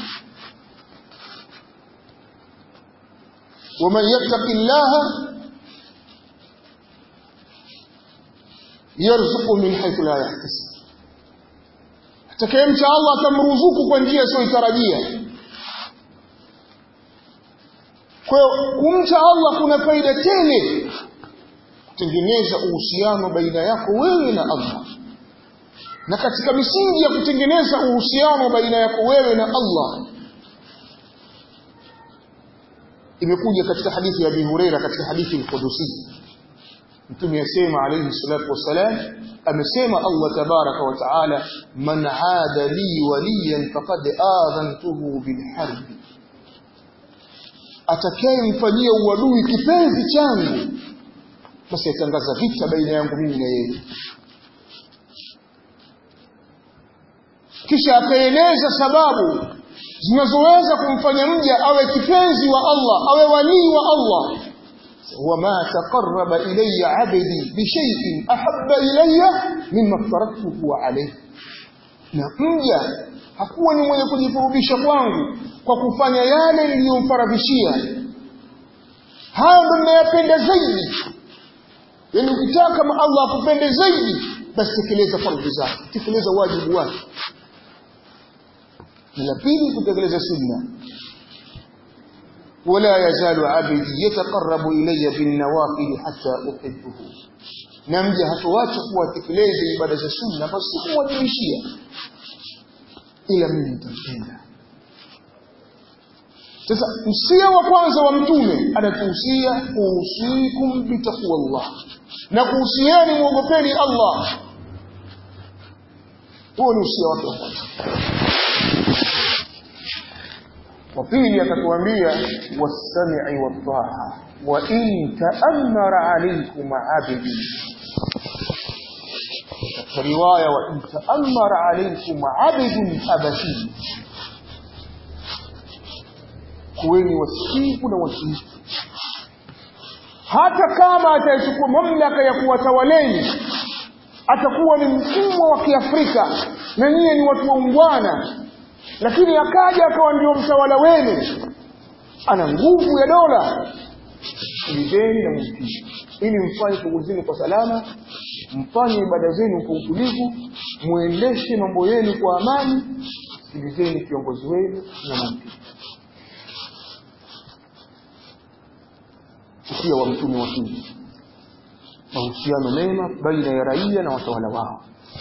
ومن يتق الله يرزق من حيث لا يحتسب atakayemcha Allah atamruzuku kwa njia isiyotarajia kwa hiyo kumcha Allah kuna faida tele kutengeneza uhusiano baina yako wewe na Allah na katika misingi ya kutengeneza uhusiano baina yako wewe na Allah imekuja katika hadithi ya Abi Huraira katika hadithi al-Qudusi Mtume yasema alayhi salatu wassalam amesema Allah tabaraka wa taala man aada li waliyan faqad adhantuhu bil harb atakayemfanyia uadui kipenzi changu basi atangaza vita baina yangu mimi na yeye kisha akaeleza sababu zinazoweza kumfanya mja awe kipenzi wa Allah awe walii wa Allah wama taqarraba ilayya 'abdi bi shay'in ahabba ilayya mimma aftaradtuhu alayhi na mja hakuwa ni mwenye kujikurubisha kwangu kwa kufanya yale niliyomfaradhishia hayo ndio ninayopenda zaidi yani ukitaka Allah akupende zaidi basi tekeleza fardhi zake tekeleza wajibu wake na la pili kutekeleza sunna wala yazalu abdi yataqarrabu ilayya bin nawafil hatta uhibbuhu na mja hatoacha kuwa tekeleza ibada za sunna basi kumwajibishia ila mimi nitampenda sasa usia wa kwanza wa mtume anatuhusia kuhusikum bitaqwallah na kuhusieni muogopeni Allah huo ni usia wake wa kwanza wa pili akatuambia wasami'i wat-ta'a wa in ta'ammara alaykum 'abdi katika riwaya wa in ta'ammara alaykum 'abdun abashi kuweni wasikivu na watiifu hata kama atachukua mamlaka ya kuwatawaleni atakuwa ni mtumwa wa Kiafrika na nyie ni watu waungwana lakini akaja akawa ndio mtawala wenu ana nguvu ya dola ilizeni na mtii ili mfanye shughuli zenu kwa salama mfanye ibada zenu kwa utulivu muendeshe mambo yenu kwa amani sikilizeni kiongozi wenu na mtii usia wa mtume wa pili mahusiano mema baina ya raia na watawala wao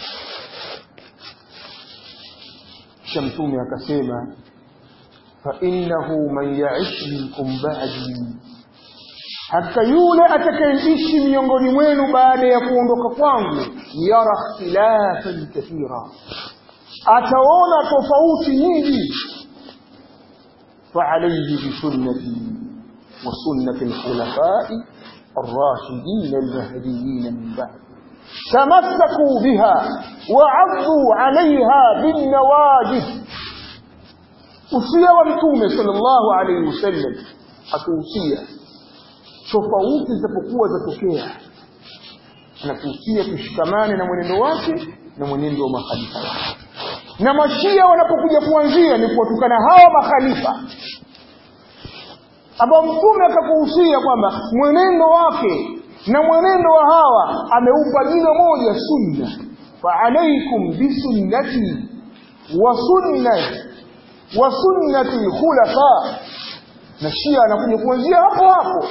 kisha mtume akasema fa innahu man ya'ish minkum ba'di hata yule atakayeishi miongoni mwenu baada ya kuondoka kwangu yara ikhtilafan kathira ataona tofauti nyingi fa alayhi bi sunnati wa sunnati al-khulafa'i الراشدين المهديين من بعد تمسكوا بها وعضوا عليها بالنواجذ usia wa mtume sallallahu alaihi wasallam atuhusia tofauti zitapokuwa zatokea anakuhusia tushikamane na mwenendo wake na mwenendo wa makhalifa wake na mashia wanapokuja kuanzia ni kuwatukana hawa makhalifa ambao mtume akakuhusia kwamba mwenendo wake na mwenendo wa hawa ameupa jina moja sunna faalaikum bisunnati wa sunnati wa sunnati khulafa na shia anakuja kuanzia hapo hapo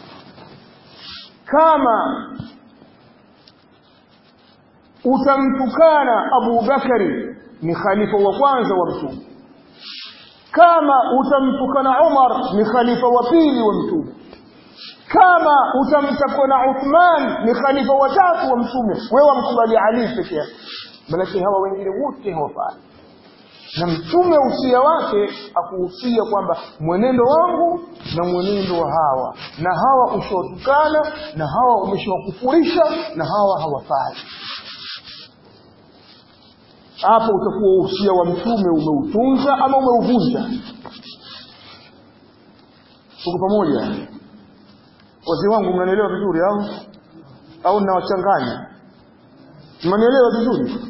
kama utamtukana Abu Bakari ni khalifa wa kwanza wa mtume kama utamtukana Umar ni khalifa wa pili wa mtume kama utamtakana Uthman ni khalifa wa tatu wa mtume wewe wamkubali Ali peke yake maana hawa wengine wote hawafai na mtume usia wake akuhusia kwamba mwenendo wangu na mwenendo wa hawa na hawa ushawatukana na hawa umeshawakufurisha na hawa hawafai hapo utakuwa usia wa mtume umeutunza ama umeuvunja tuko pamoja wazee wangu mnanielewa vizuri au au ninawachanganya mnanielewa vizuri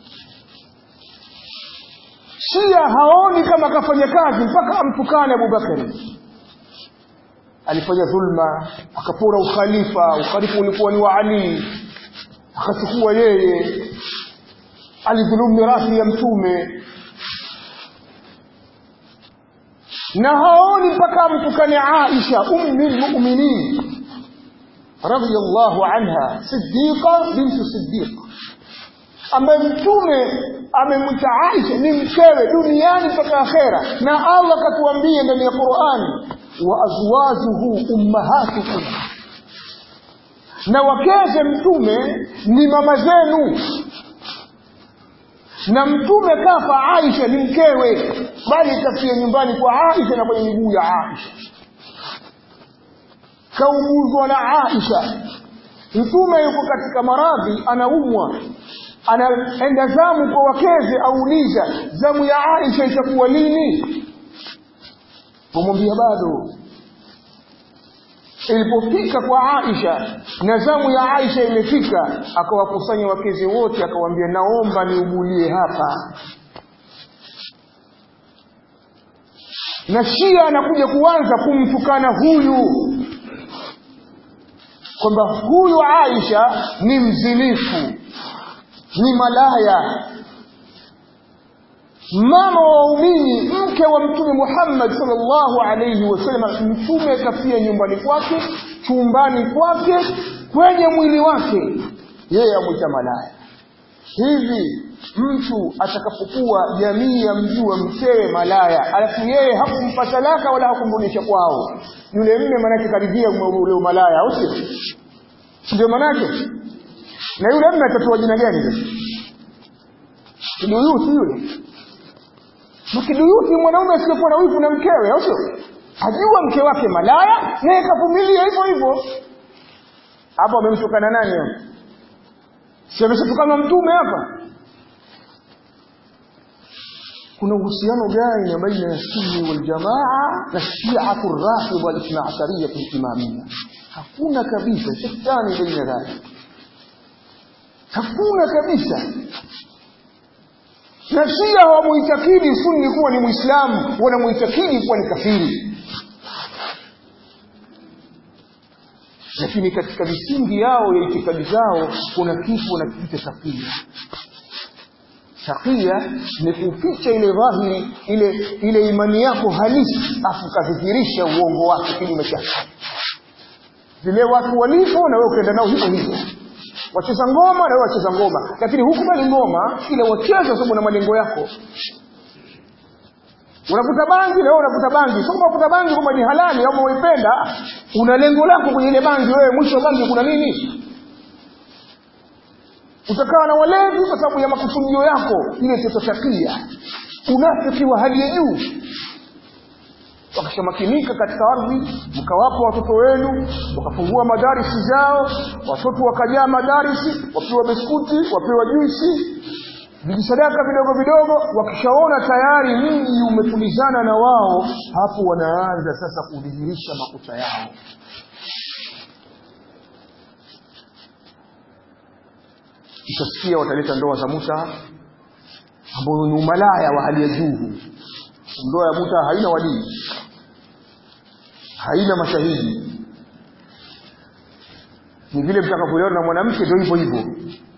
Shia haoni kama kafanya kazi mpaka amtukane Abubakari. Alifanya dhulma, akapora ukhalifa, ukhalifa ulikuwa ni wa Ali, akachukua yeye, alidhulumu mirathi ya mtume na haoni mpaka amtukane Aisha ummi almu'minin radiyallahu anha siddiqa bintu siddiq ambaye mtume amemwita Aisha ni mkewe duniani mpaka akhera na Allah akatuambia ndani ya Qur'ani wa azwajuhu ummahatukum na wakeze mtume ni mama zenu na mtume kafa Aisha ni mkewe bali kafia nyumbani kwa Aisha na kwenye miguu ya Aisha kaumuzwa na Aisha mtume yuko katika maradhi anaumwa anaenda zamu kwa wakeze auliza zamu ya Aisha itakuwa lini pomwambia bado ilipofika kwa Aisha na zamu ya Aisha imefika akawakusanya wakeze wote akawaambia naomba niugulie hapa na Shia anakuja kuanza kumtukana huyu kwamba huyu Aisha ni mzinifu ni malaya mama wa waumini mke wa mtume Muhammad sallallahu alayhi wasallam mtume kafia nyumbani kwake chumbani kwake kwenye mwili wake yeye amwita malaya hivi mtu atakapokuwa jamii ya mjua mkewe malaya alafu yeye hakumpa talaka wala hakumrudisha kwao yule mme manake karibia ule malaya au sio ndio manake na yule mme atatoa jina gani sasa kiduyuti yule mkiduyuti mwanaume asiyekuwa na wivu na mkewe au sio ajua mke wake malaya naye kavumilia hivyo hivyo hapo amemtukana nani hapo si ameshatukana mtume hapa kuna uhusiano gani baina ya sunni wal jamaa na shi'atu rafidha al-ithna ashariyya al-imamiyya hakuna kabisa shetani baina dhalik hakuna kabisa na shia hawamuitakidi sunni kuwa ni muislamu wanamuitakidi kuwa ni kafiri lakini katika misingi yao ya itikadi zao kuna kitu wanakiita takia takia ni kuficha ile dhahiri ile ile imani yako halisi afu kadhihirisha uongo wake kinyume chake vile watu walivyo na wewe ukaenda nao hivyo hivyo wacheza ngoma na wewe wacheza ngoma lakini hukubali ngoma ila wacheza sababu na malengo yako unavuta bangi na wewe unavuta bangi sio unavuta bangi kama ni halali au unaipenda una lengo lako kwenye ile bangi wewe mwisho wa bangi kuna nini utakaa na walevi kwa sababu ya makusudio yako ile tetotakia unafiki wa hali ya juu wakishamakinika katika ardhi mkawapa watoto wenu wakafungua madarisi zao watoto wakajaa madarisi wapewa biskuti wapewa juisi vijisadaka vidogo vidogo wakishaona tayari mji umetulizana na wao hapo wanaanza sasa kudhihirisha makucha yao Ushasikia wataleta ndoa za muta ambayo ni umalaya wa hali ya juu. Ndoa ya muta haina walii, haina mashahidi, ni vile mtakapolewa na mwanamke ndio hivyo hivyo.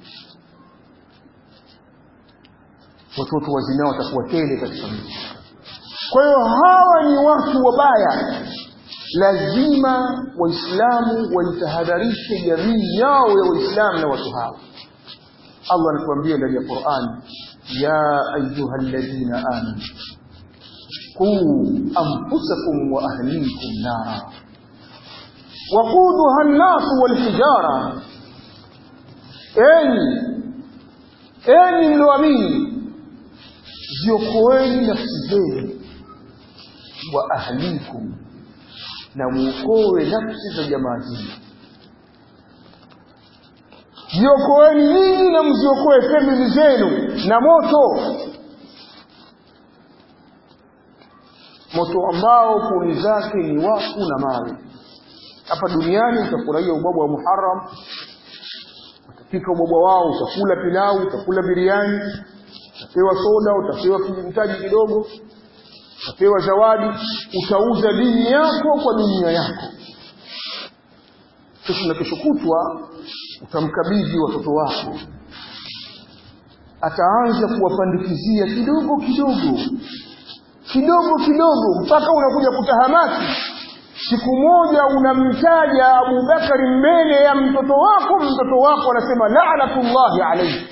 Watoto wa zinaa watakuwa tele katika mji. Kwa hiyo hawa ni watu wabaya, lazima Waislamu waitahadharishe jamii yao ya Waislamu na watu hawa. Allah anatuambia ndani ya Qur'an, ya ayuha alladhina amanu quu anfusakum wa ahlikum nara waquduha an-nas wal hijara, enyi enyi mlioamini, ziokoeni nafsi zenu wa ahlikum, na muokoe nafsi za jamaa zenu jiokoeni nyinyi na mziokoe famili zenu na moto moto ambao kuni zake ni wafu na mawe hapa duniani utafurahia ubwabwa wa muharam utapika ubwabwa wao utakula pilau utakula biriani utapewa soda utapewa kijimtaji kidogo utapewa zawadi utauza dini yako kwa dunia yako kesho na kesho kutwa utamkabidhi watoto wako ataanza kuwapandikizia kidogo kidogo kidogo kidogo mpaka unakuja kutahamaki siku moja unamtaja abubakari mbele ya mtoto wako mtoto wako anasema lanatullahi alaihi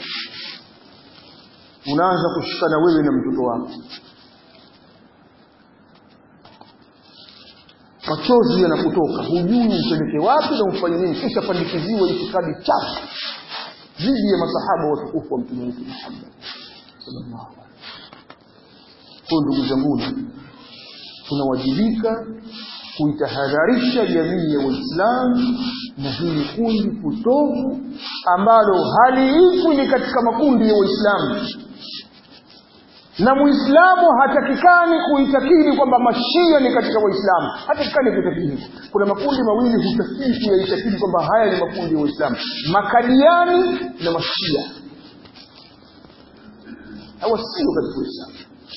unaanza kushikana wewe na mtoto wako machozi yanakutoka hujui umpeleke wapi na ufanye nini kisha pandikiziwa itikadi chafu dhidi ya masahaba watukufu wa mtume wetu Muhammad sallallahu alaihi kwa ndugu zanguni tunawajibika kuitahadharisha jamii ya Waislamu na hili kundi potovu ambalo haliitwi ni katika makundi ya Waislamu na muislamu hatakikani kuitakidi kwamba mashia ni katika waislamu hatakikani kuitakidi kuna makundi mawili hutakii kuyaitakidi kwamba haya ni makundi ya waislamu makadiani na mashia hawa sio katika uislamu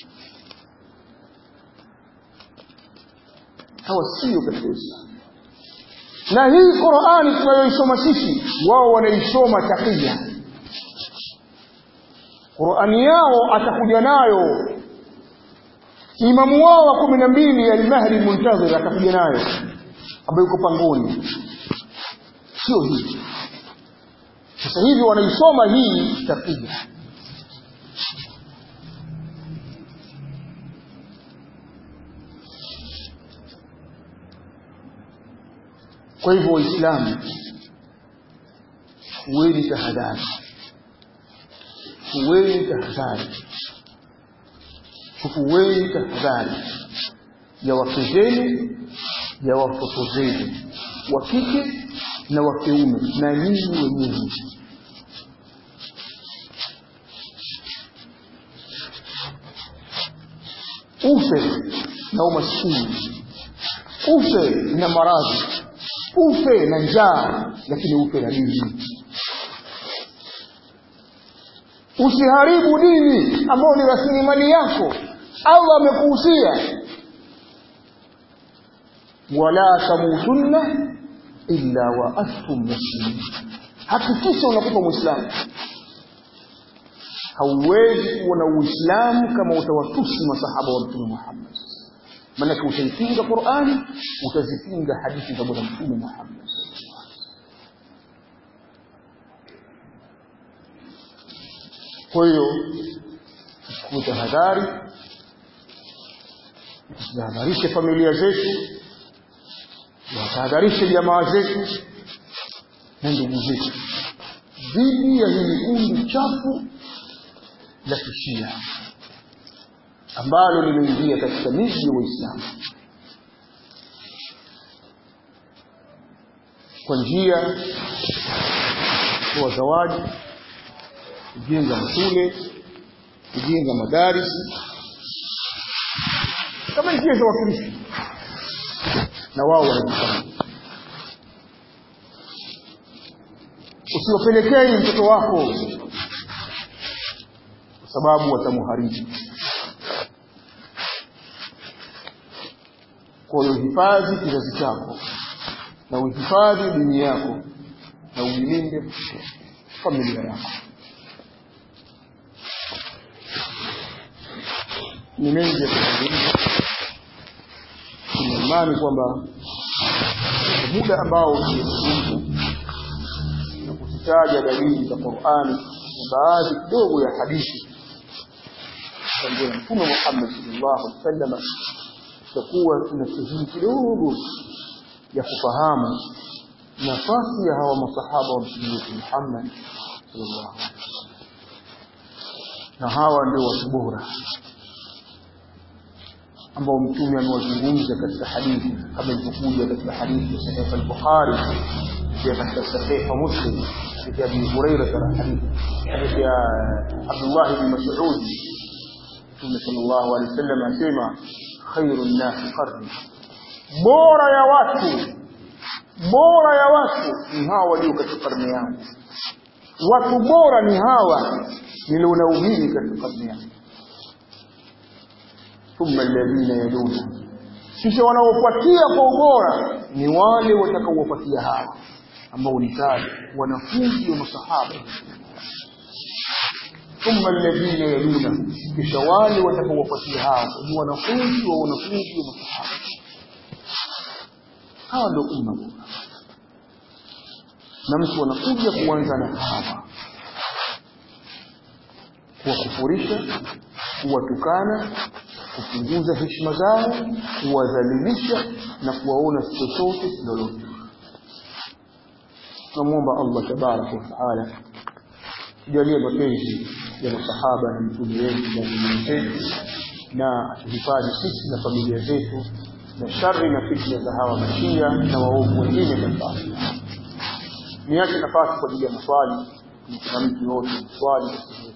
hawa sio katika uislamu na hii qurani tunayoisoma sisi wao wanaisoma takia Qur'ani yao atakuja nayo imamu wao wa kumi na mbili al-Mahdi Muntazir atakuja nayo ambayo yuko pangoni sio hii sasa hivi wanaisoma hii takia kwa hivyo waislamu huweni tahadhari chukueni tahadhari chukueni tahadhari ya wake zenu ya watoto zenu wa kike na wa kiume na nyinyi wenyewe ufe na umaskini ufe na maradhi ufe na njaa lakini ufe na dini usiharibu dini ambayo ni rasilimali yako allah amekuhusia wala tamutunna illa wa antum muslimin hakikisha unakufa mwislamu hauwezi kuwa na uislamu kama utawatusi masahaba wa mtume muhammad maanake utaipinga qurani utazipinga hadithi za bwana mtume muhammad kwa hiyo kutahadhari tutahadharishe familia zetu watahadharishe jamaa zetu na ndugu zetu dhidi ya hili kundi chafu la kishia ambalo limeingia katika miji ya waislamu kwa njia kuwa zawadi kujenga mashule kujenga madarisi kama njia za wakristo na wao wanajifanya usiwapelekei mtoto wako sababu watamuharibu kwa hiyo hifadhi kizazi chako na uhifadhi dini yako na uilinde familia yako ni mengi ya kuzungumza tuna imani kwamba muda ambao tumezungumza na kuzitaja dalili za Qur'ani na baadhi kidogo ya hadithi za Mtume Muhammad sallallahu alaihi wasallam tutakuwa tuna sehemu kidogo ya kufahamu nafasi ya hawa masahaba wa Mtume wetu Muhammad sallallahu alaihi wasallam na hawa ndio watu bora ambao mtume amewazungumza katika hadithi kama ilivyokuja katika hadithi ya Sahih al-Bukhari pia katika Sahih Muslim hadithi ya Abu Hurairah hadithi hadithi ya Abdullah ibn Mas'ud Mtume sallallahu alaihi wasallam asema khairun nas qarni bora ya watu bora ya watu ni hawa walio katika karne yangu watu bora ni hawa nilionaubiri katika karne yangu thumma alladhina yaluna kisha wanaofuatia kwa ubora ni wale watakaowafuatia hawa ambao ni tabi wanafunzi wa masahaba thumma alladhina yaluna kisha wale watakaowafuatia hawa ni wanafunzi wa wanafunzi wa masahaba hawa ndio umma bora na mtu anakuja kuanza na hawa kuwakufurisha kuwatukana kupunguza heshima zao kuwadhalilisha na kuwaona si chochote si lolote tunamwomba allah tabaraka wataala tujalie mapenzi ya masahaba na mtume wetu na dini zetu na atuhifadhi sisi na familia zetu na shari na fitna za hawa mashia na waovu wengine katika niache nafasi kwa ajili ya maswali kuna mtu yote swali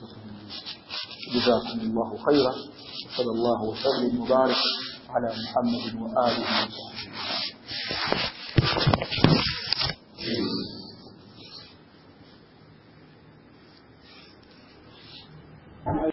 جزاكم الله خيرا وصلى الله وسلم وبارك على محمد وآله وصحبه